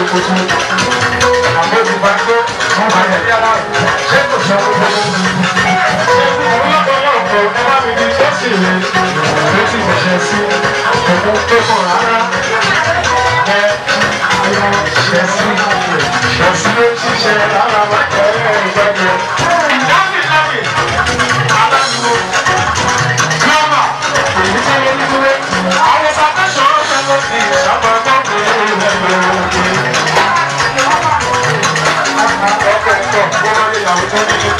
kutu. Àbó ti bá tó, wọ́n máa yẹ yára. Ṣé kò sọ gbogbo? Ṣé ọlọ́pọ̀lọpọ̀ ẹ bá mi di tó sì lè tó sì ṣẹ̀ṣẹ̀ sí òun tó kàn rárá? Ẹ ṣẹ̀ sí ṣẹ̀ sí ló ṣiṣẹ́ rárá wá tẹ̀ ẹ́ ìgbàgbọ́. Lábì lábì, aláǹdó, gírámà, èyí tó yẹ nígbẹ́. Àwọn bàbá sọ̀rọ̀ sẹ́lẹ̀ sí ìṣàbà gbọ́dọ̀ ẹgbẹ̀rún òkè. Ọkọ̀ ẹ̀kọ́, wọ́n máa lè yàwó tó nílé.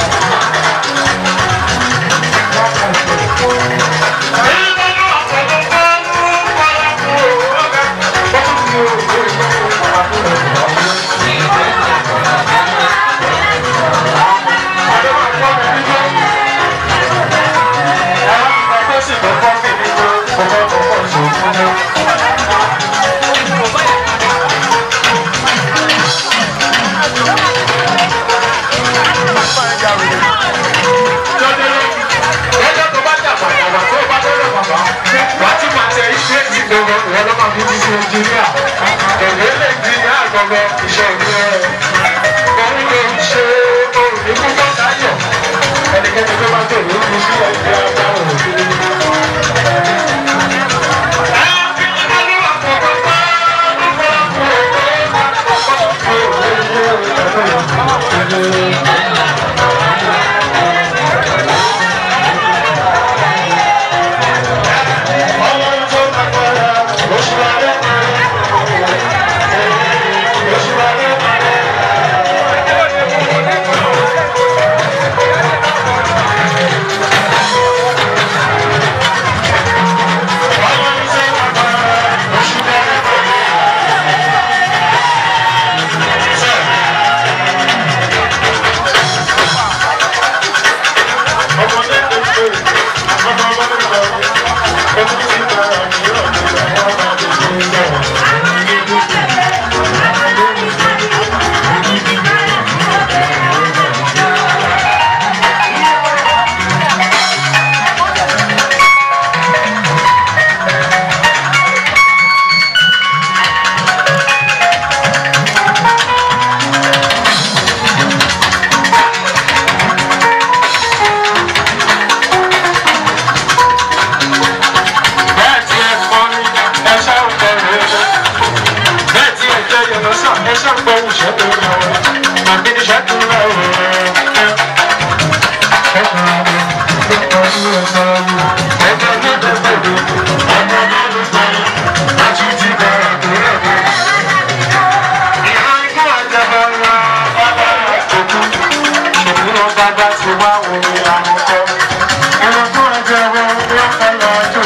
Lọ́jọ́ tó bá jà bàbà tó bá tó lọ bàbà, wàá tún máa tẹ iṣẹ́ ti gbogbo ìwọ ló máa fi ti ṣe ẹnjìníà. Èmi lè ẹnjìníà gbogbo iṣẹ́ ìwé rẹ̀. Òun ló ń ṣe òun ní púpọ̀ sáyọ̀. Ẹnikẹ́ni tó bá tẹ̀lé ń fi sí ẹgbẹ́ agbára òfin. bẹ́ẹ̀ tí ẹ kọ́ ní ẹ ṣáà ń kọ́ rẹ̀ ẹ́ bẹ́ẹ̀ tí ẹ jẹ́ yọ̀nà sàn ẹ ṣáà ń gbọ́ òṣìṣẹ́ tó yẹ wọ́n àbí níṣẹ́ tó yẹ wọ́n ẹ. ẹ kàn án lọ ẹ kàn án lọ ẹ kàn án lọ ẹ kàn án lọ ẹ kàn án lọ ẹ kàn án lọ láti ti bẹ̀rẹ̀ tó rẹ̀ dé. ìhà ikú àjẹbẹ ńlá bàbá òkú ṣòkúrò bàbá ti wá omi àmọ́kọ́. ẹ̀rọ fún àjẹbẹ ńlá bàbá òkú.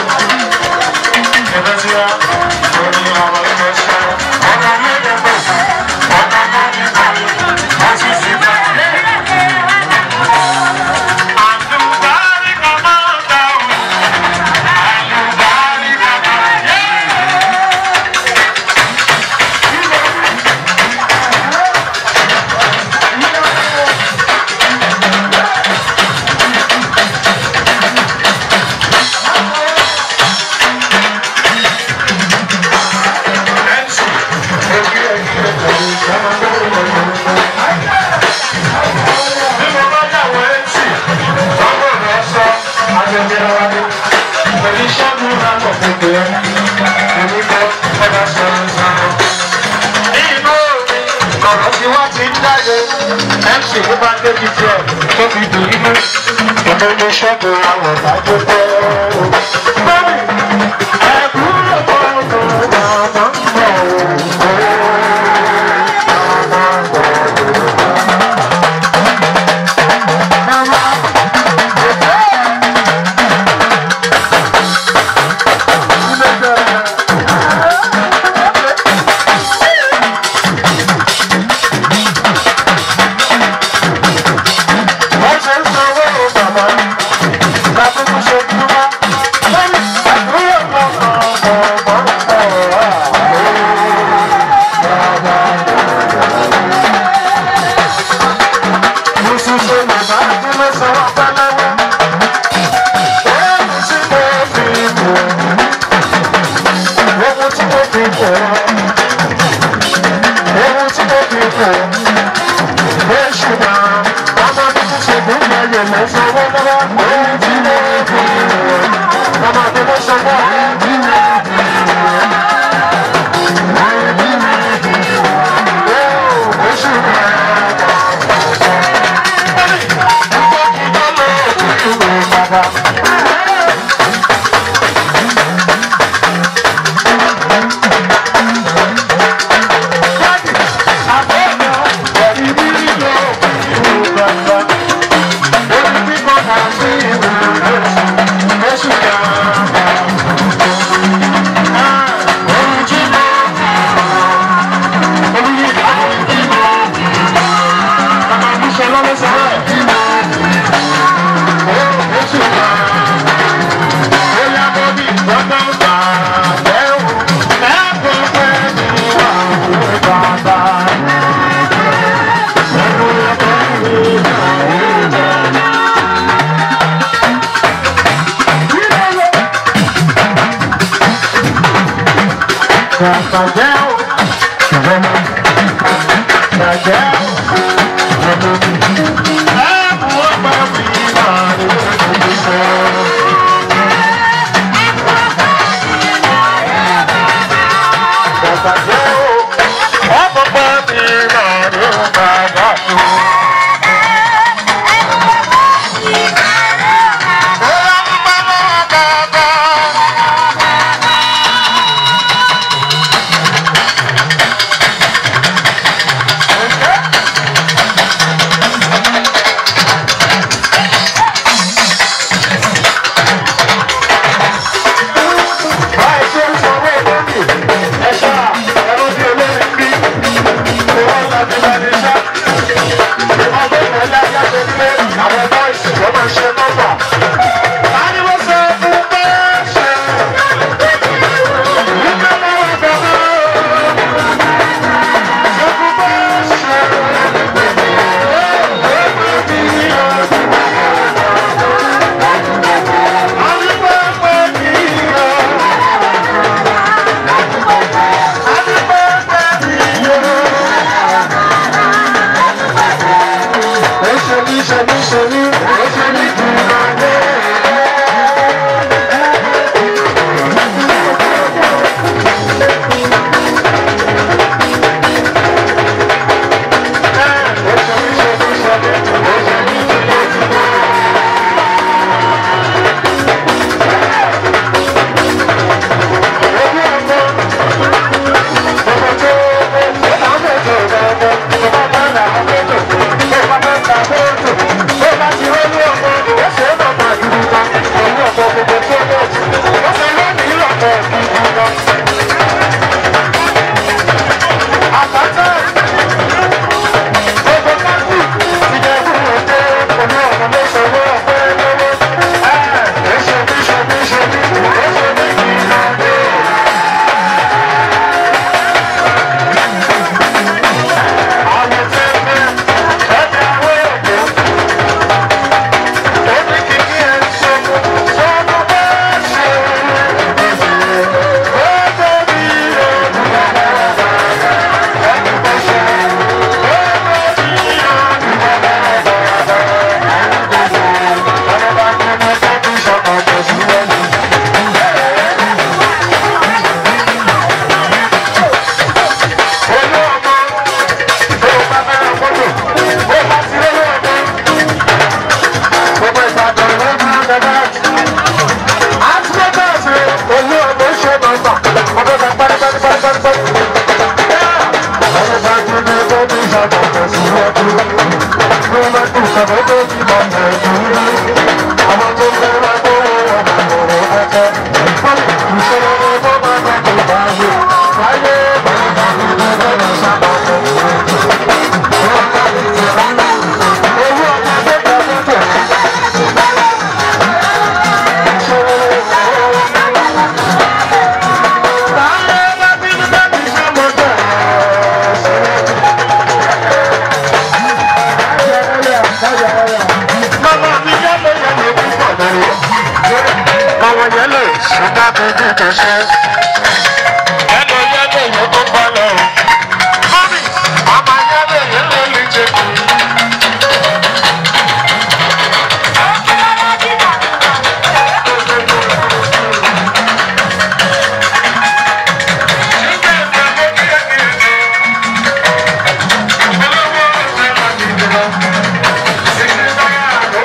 MC ló bá débi tiẹ̀ tó fi dùn nínú ìmọ̀ ṣọ́ọ̀bù àwọn ìdájọ́ pẹ́. Bẹ́ẹ̀ni, ẹ̀kúrò bọ́ọ̀lù màmá ń bọ̀ Wọ́n ṣe ń sanwó bàbá, lábúkú ṣe dúró. Bàjẹ́ o, ìwọ ló ní. Bàjẹ́ o, ìwọ ló ní. Ẹ mú ọgbà mi máa ní ojú sọ. Bàjẹ́ o, ọgbà mi máa ní bàbá tó. Báyìí ṣe ń sanwó lónìí, ẹ̀ṣá ẹ̀rọ bí olórin bí, ìwọ́n láti bá ní ṣá. Ìwọ́n tó mọ̀ láyé àti pé àwọn bọ́ìsì ló máa ṣe nọ́mbà. Tani mo sọ fún bẹ́ẹ̀ ṣe? Nígbà máa wà gbọ́dọ̀. Sọ fún bẹ́ẹ̀ ṣe. Àbí bẹ́ẹ̀ pé kì í yọ. Àwọn yẹn lè ṣùgbọ́n bí bí kò ṣe. Ẹnu yẹn lè yẹ tó bá lọ. Mọ́mí, àmà yẹn lè yẹ lè lè jẹ kù.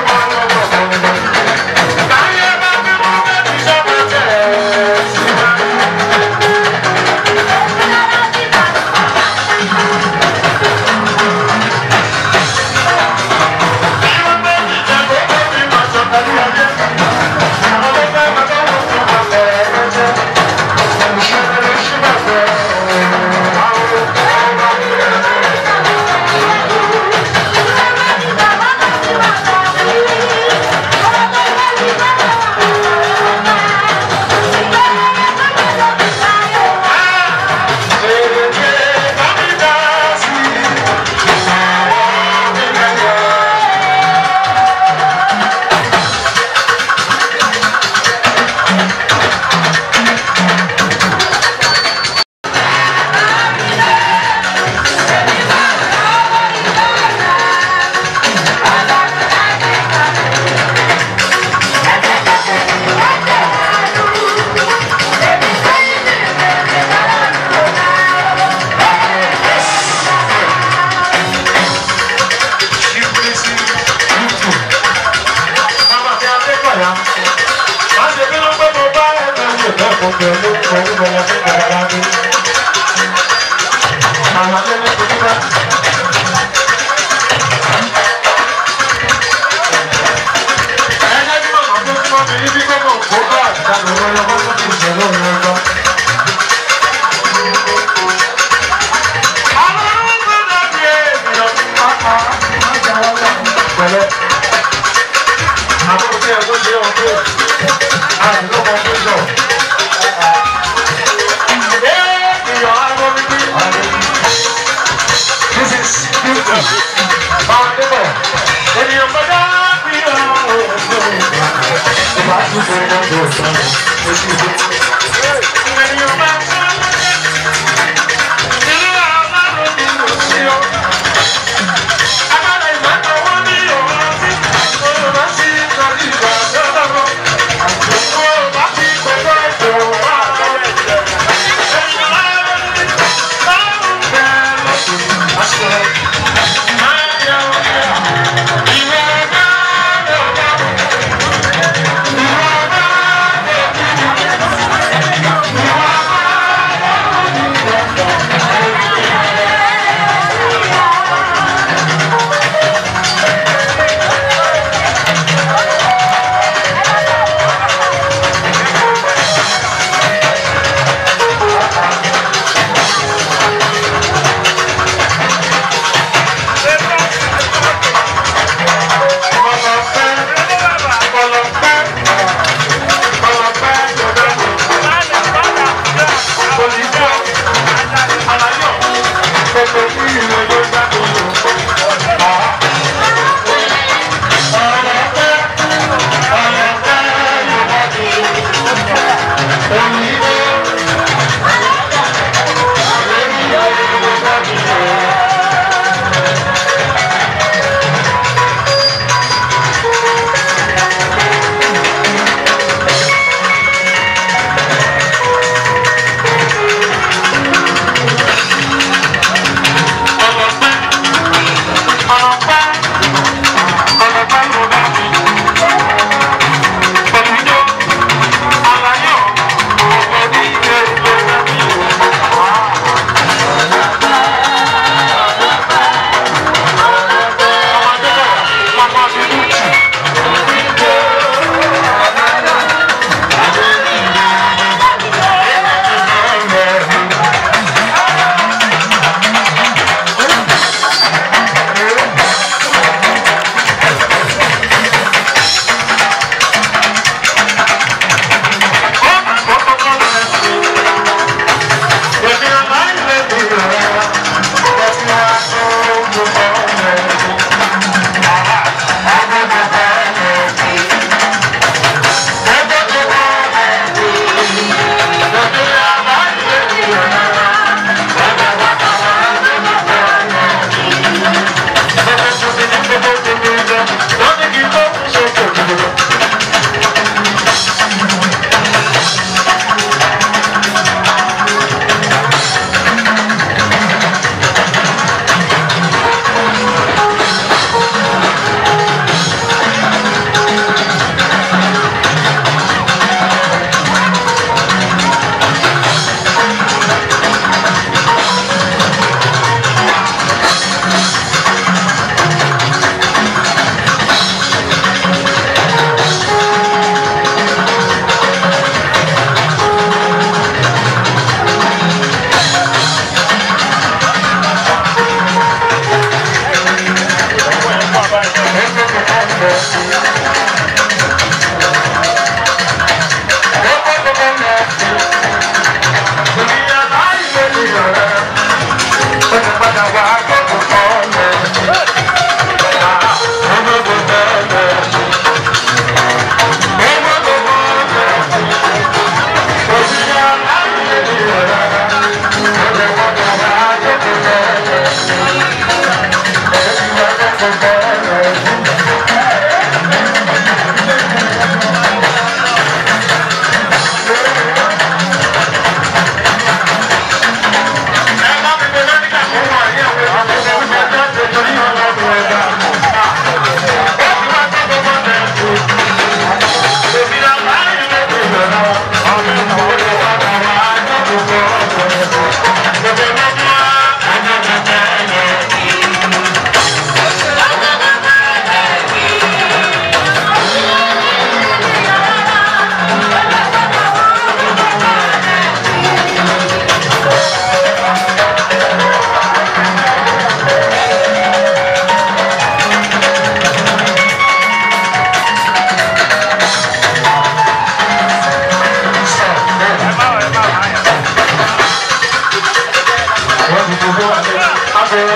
Thank you. gbogbo ẹlú pẹ̀lú bẹ̀rẹ̀ fún bẹ̀rẹ̀ lábẹ́. Àwọn akẹ́lẹ́ tó dúpẹ́. Ẹ̀ẹ́dẹ́ bí màmá tó ń mọ́ mi ní bí gbọ́dọ̀ kó bá àtàlù lọ́yọ́ bá tó ti ṣẹlẹ̀ òun lọ́gbọ́n. Àwọn ọmọ tó dàbí ènìyàn ní pápá. Pẹ̀lẹ́. Àwọn òṣèré tó ṣe ọ̀gbẹ́. Àìlọ́kọ̀ọ́ tó sọ.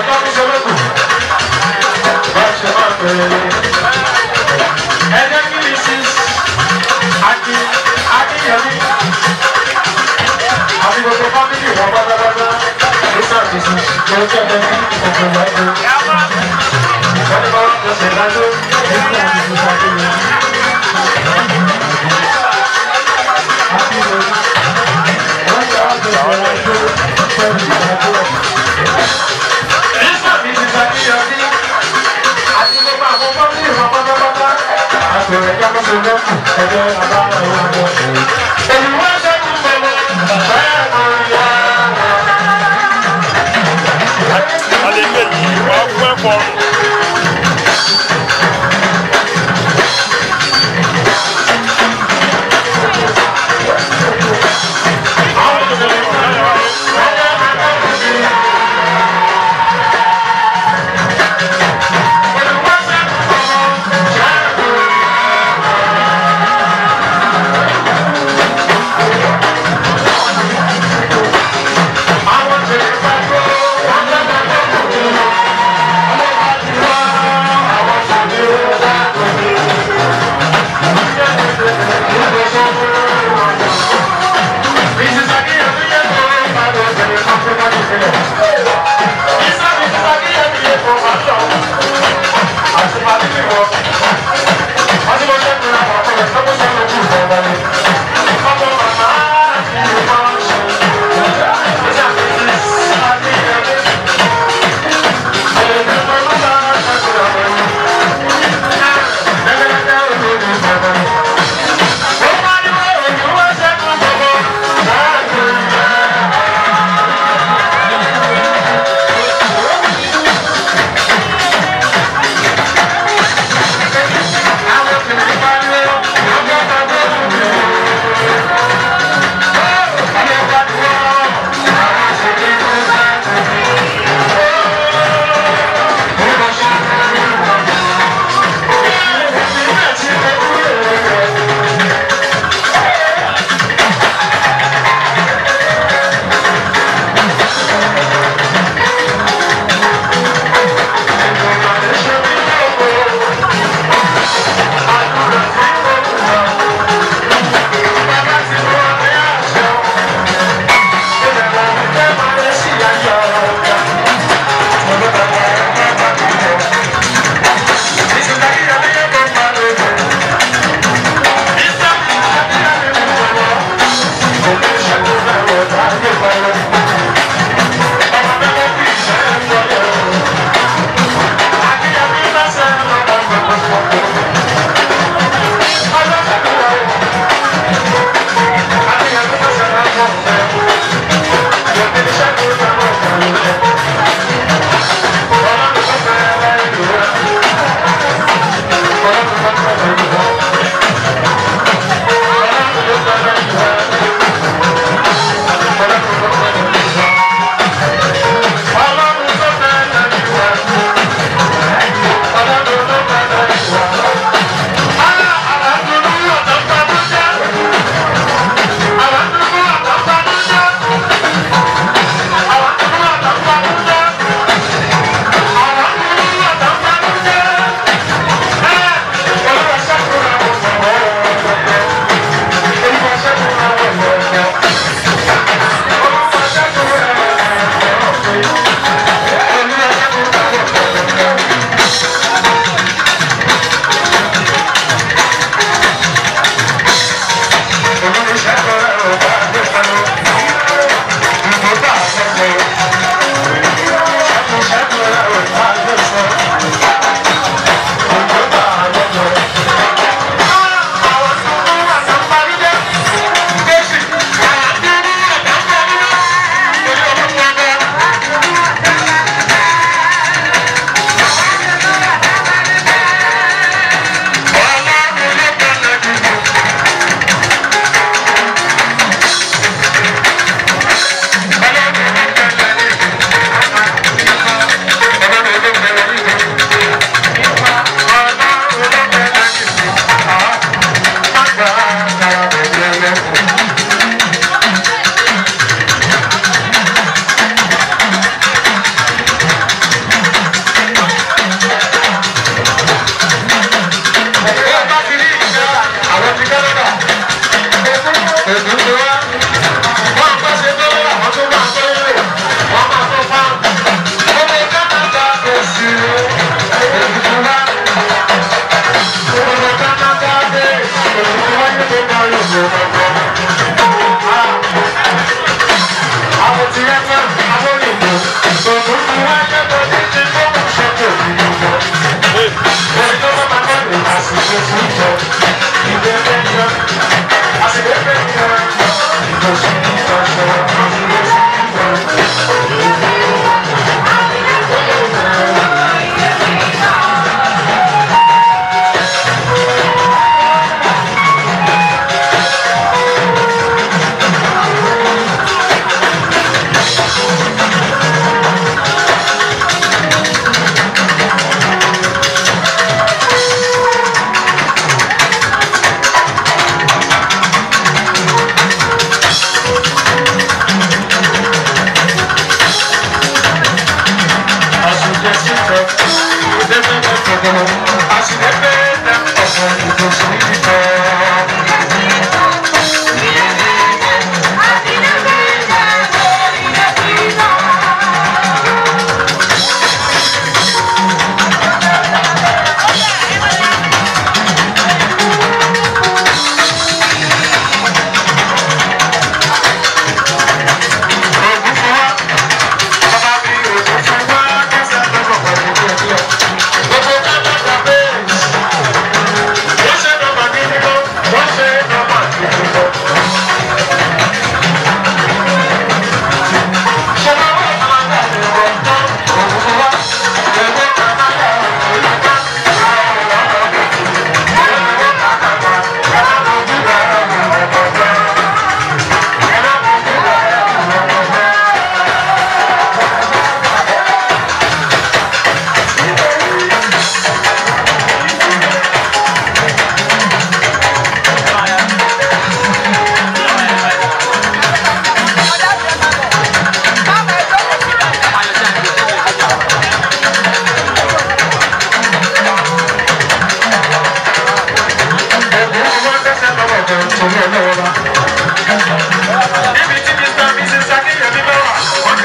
ẹjọ́ mi ṣe lókun. Bá ṣe máa bẹ̀rẹ̀ lé. Ẹ jẹ́ kí ni sí Aki Akínyẹmí. Àti gbogbo fámìlì wọn pátápátá. Nígbà tí sí tó jẹ́ bẹ́ẹ̀ ọ̀gbìn wájú. Wọ́n ní bá wọn kọ sí ìdájọ́ nígbà tí sí Akínyẹmí. Akínyẹmí. Wọ́n jẹ́ àgbẹ̀ ìwájú pẹ̀lú ìdájọ́. Nígbà tí sí Akínyẹmí. Àti gbogbo àwọn fámìlì wọn pátápátá. Àpẹẹrẹ jákèjì lọ́kùn ẹgbẹ́ àbára ìwà wọn. Olùwà ṣẹ́gun bẹ̀rẹ̀ bẹ́ẹ̀ mọ̀ ìyá wọn. alẹ́ méjì wà á fún ẹ̀kọ́ ọ̀run. Olùwà ṣẹ́gun bẹ̀rẹ̀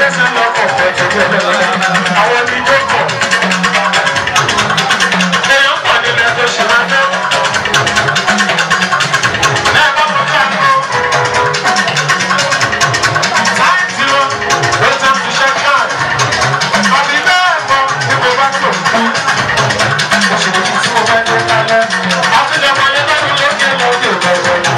ẹsẹ̀ lọ́kọ̀ àwọn ibi tó kọ̀. èèyàn pọ̀ nílẹ̀ tó ṣe máa fẹ́. ẹ bá wọn kí àgbo. láìsí wọn ló ti ń fiṣẹ́ káàdì. àbí bẹ́ẹ̀ kọ́ ní mo bá tó kú. mo sì lè fi tí mo bá dé kálẹ̀. àtúnyẹ̀ mọ̀ yẹn lọ́rùn lókè lókè lọ́wọ́.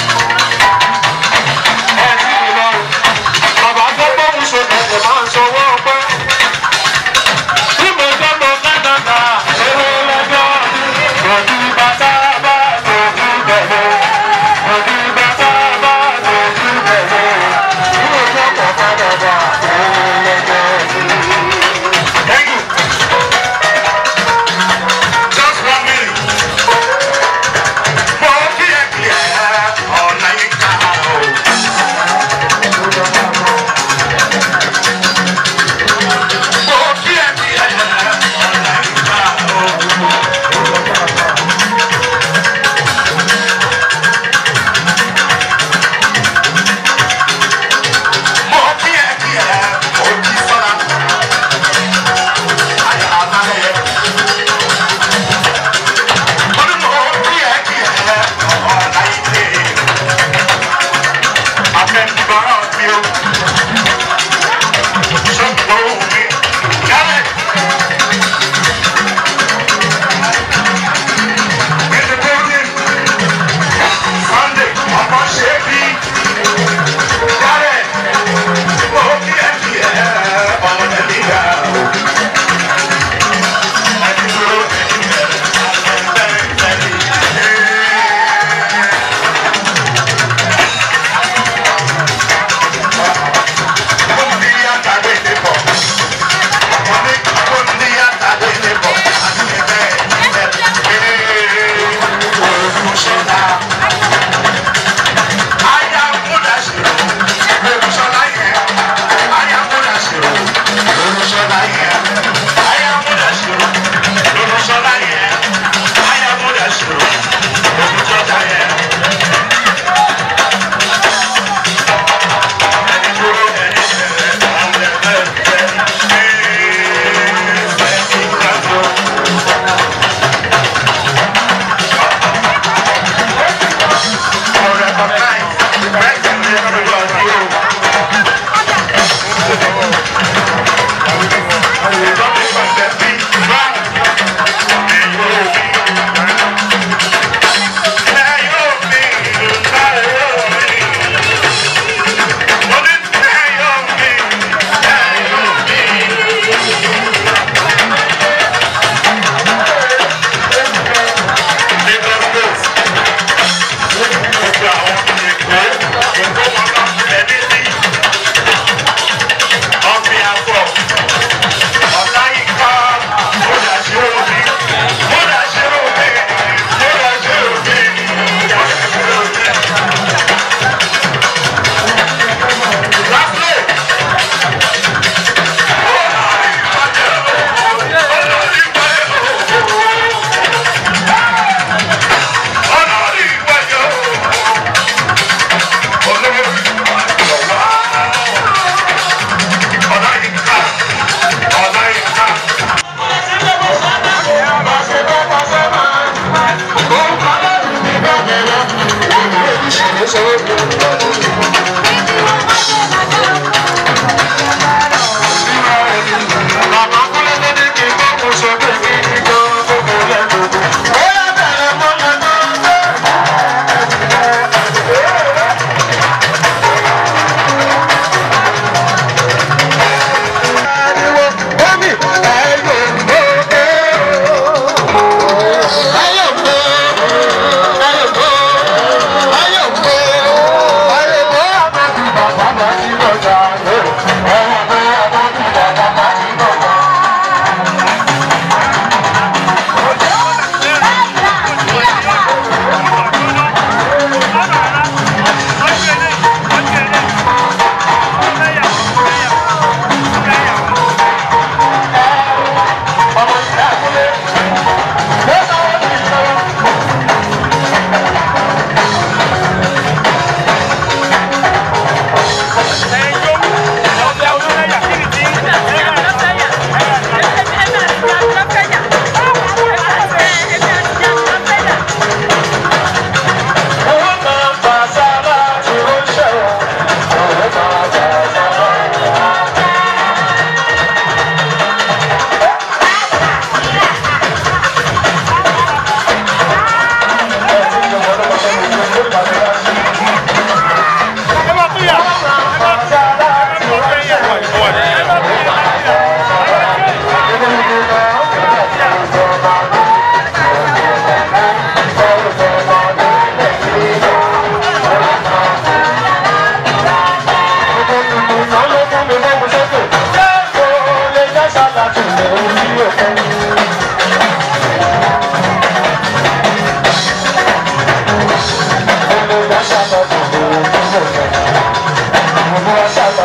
Bàbá tó gbóhùn sókè kò máa ń sọ wọ́n.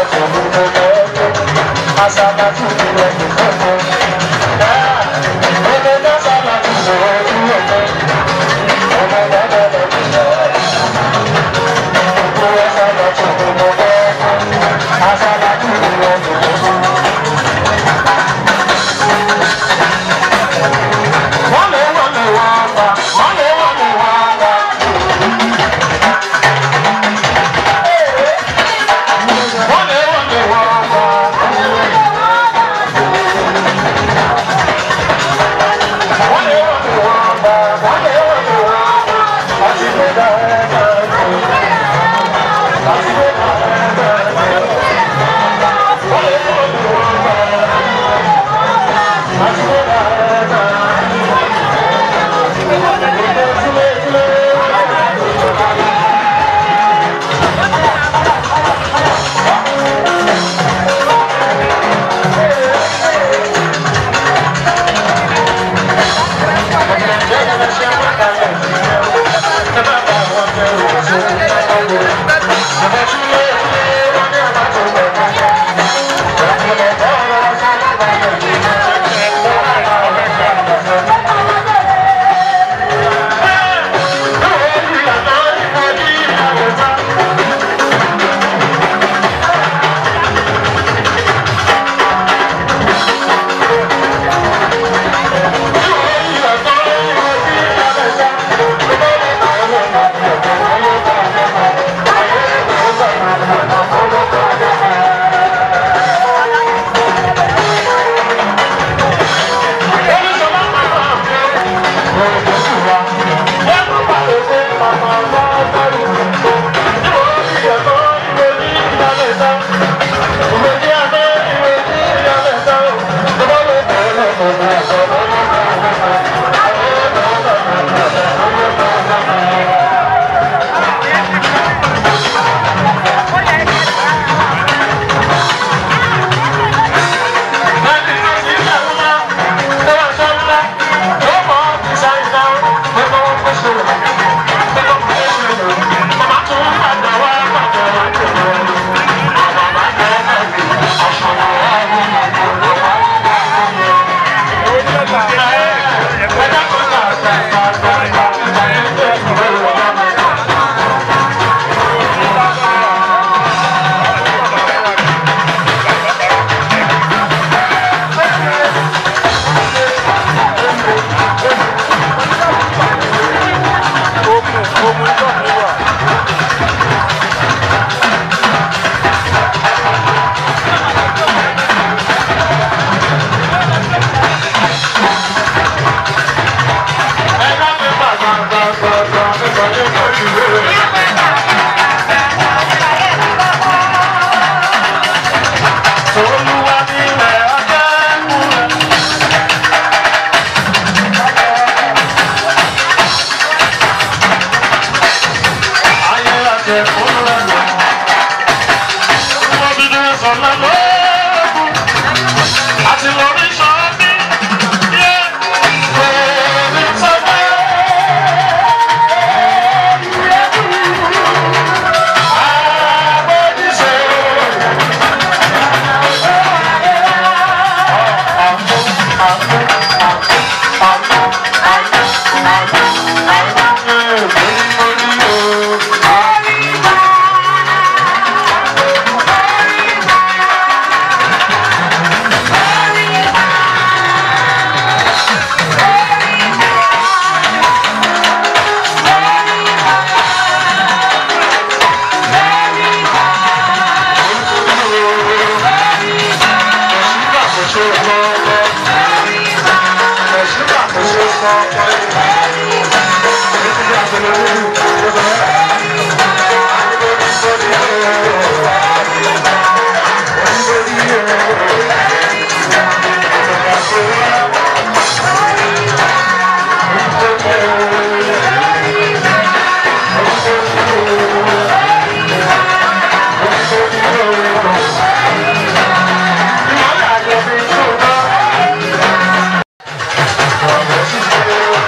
Thank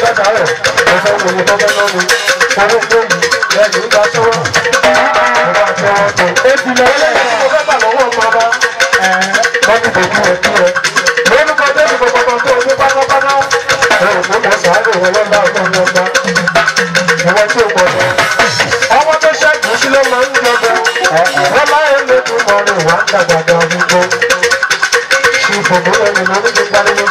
padà rẹ̀ ẹ̀fọ́ wo ni tọ́jọ́ náà ni owó gbòòyì lẹ́yìn ìgbà sọ́wọ́ ọba àtẹwọ́ tó. èsì lẹ́yìn tí mo fẹ́ bà lọ́wọ́ bàbá lọ́dún tó kú ẹ kú ẹ. lórúkọ jésù gbogbo tó ní pátápátá ẹ ò fún mọ sàárè wọn lọ́dà ọ̀tọ̀ ọ̀gbọ̀n ìwọ tí o gbọ́ lọ. ọmọ tó ṣẹ́gun sí ló máa ń jọba wọ́n láyé lójú mọ́ ni wà á dàgbàgbà gbogbo. ṣùgbọ́n ẹni lórí ti gbanigbó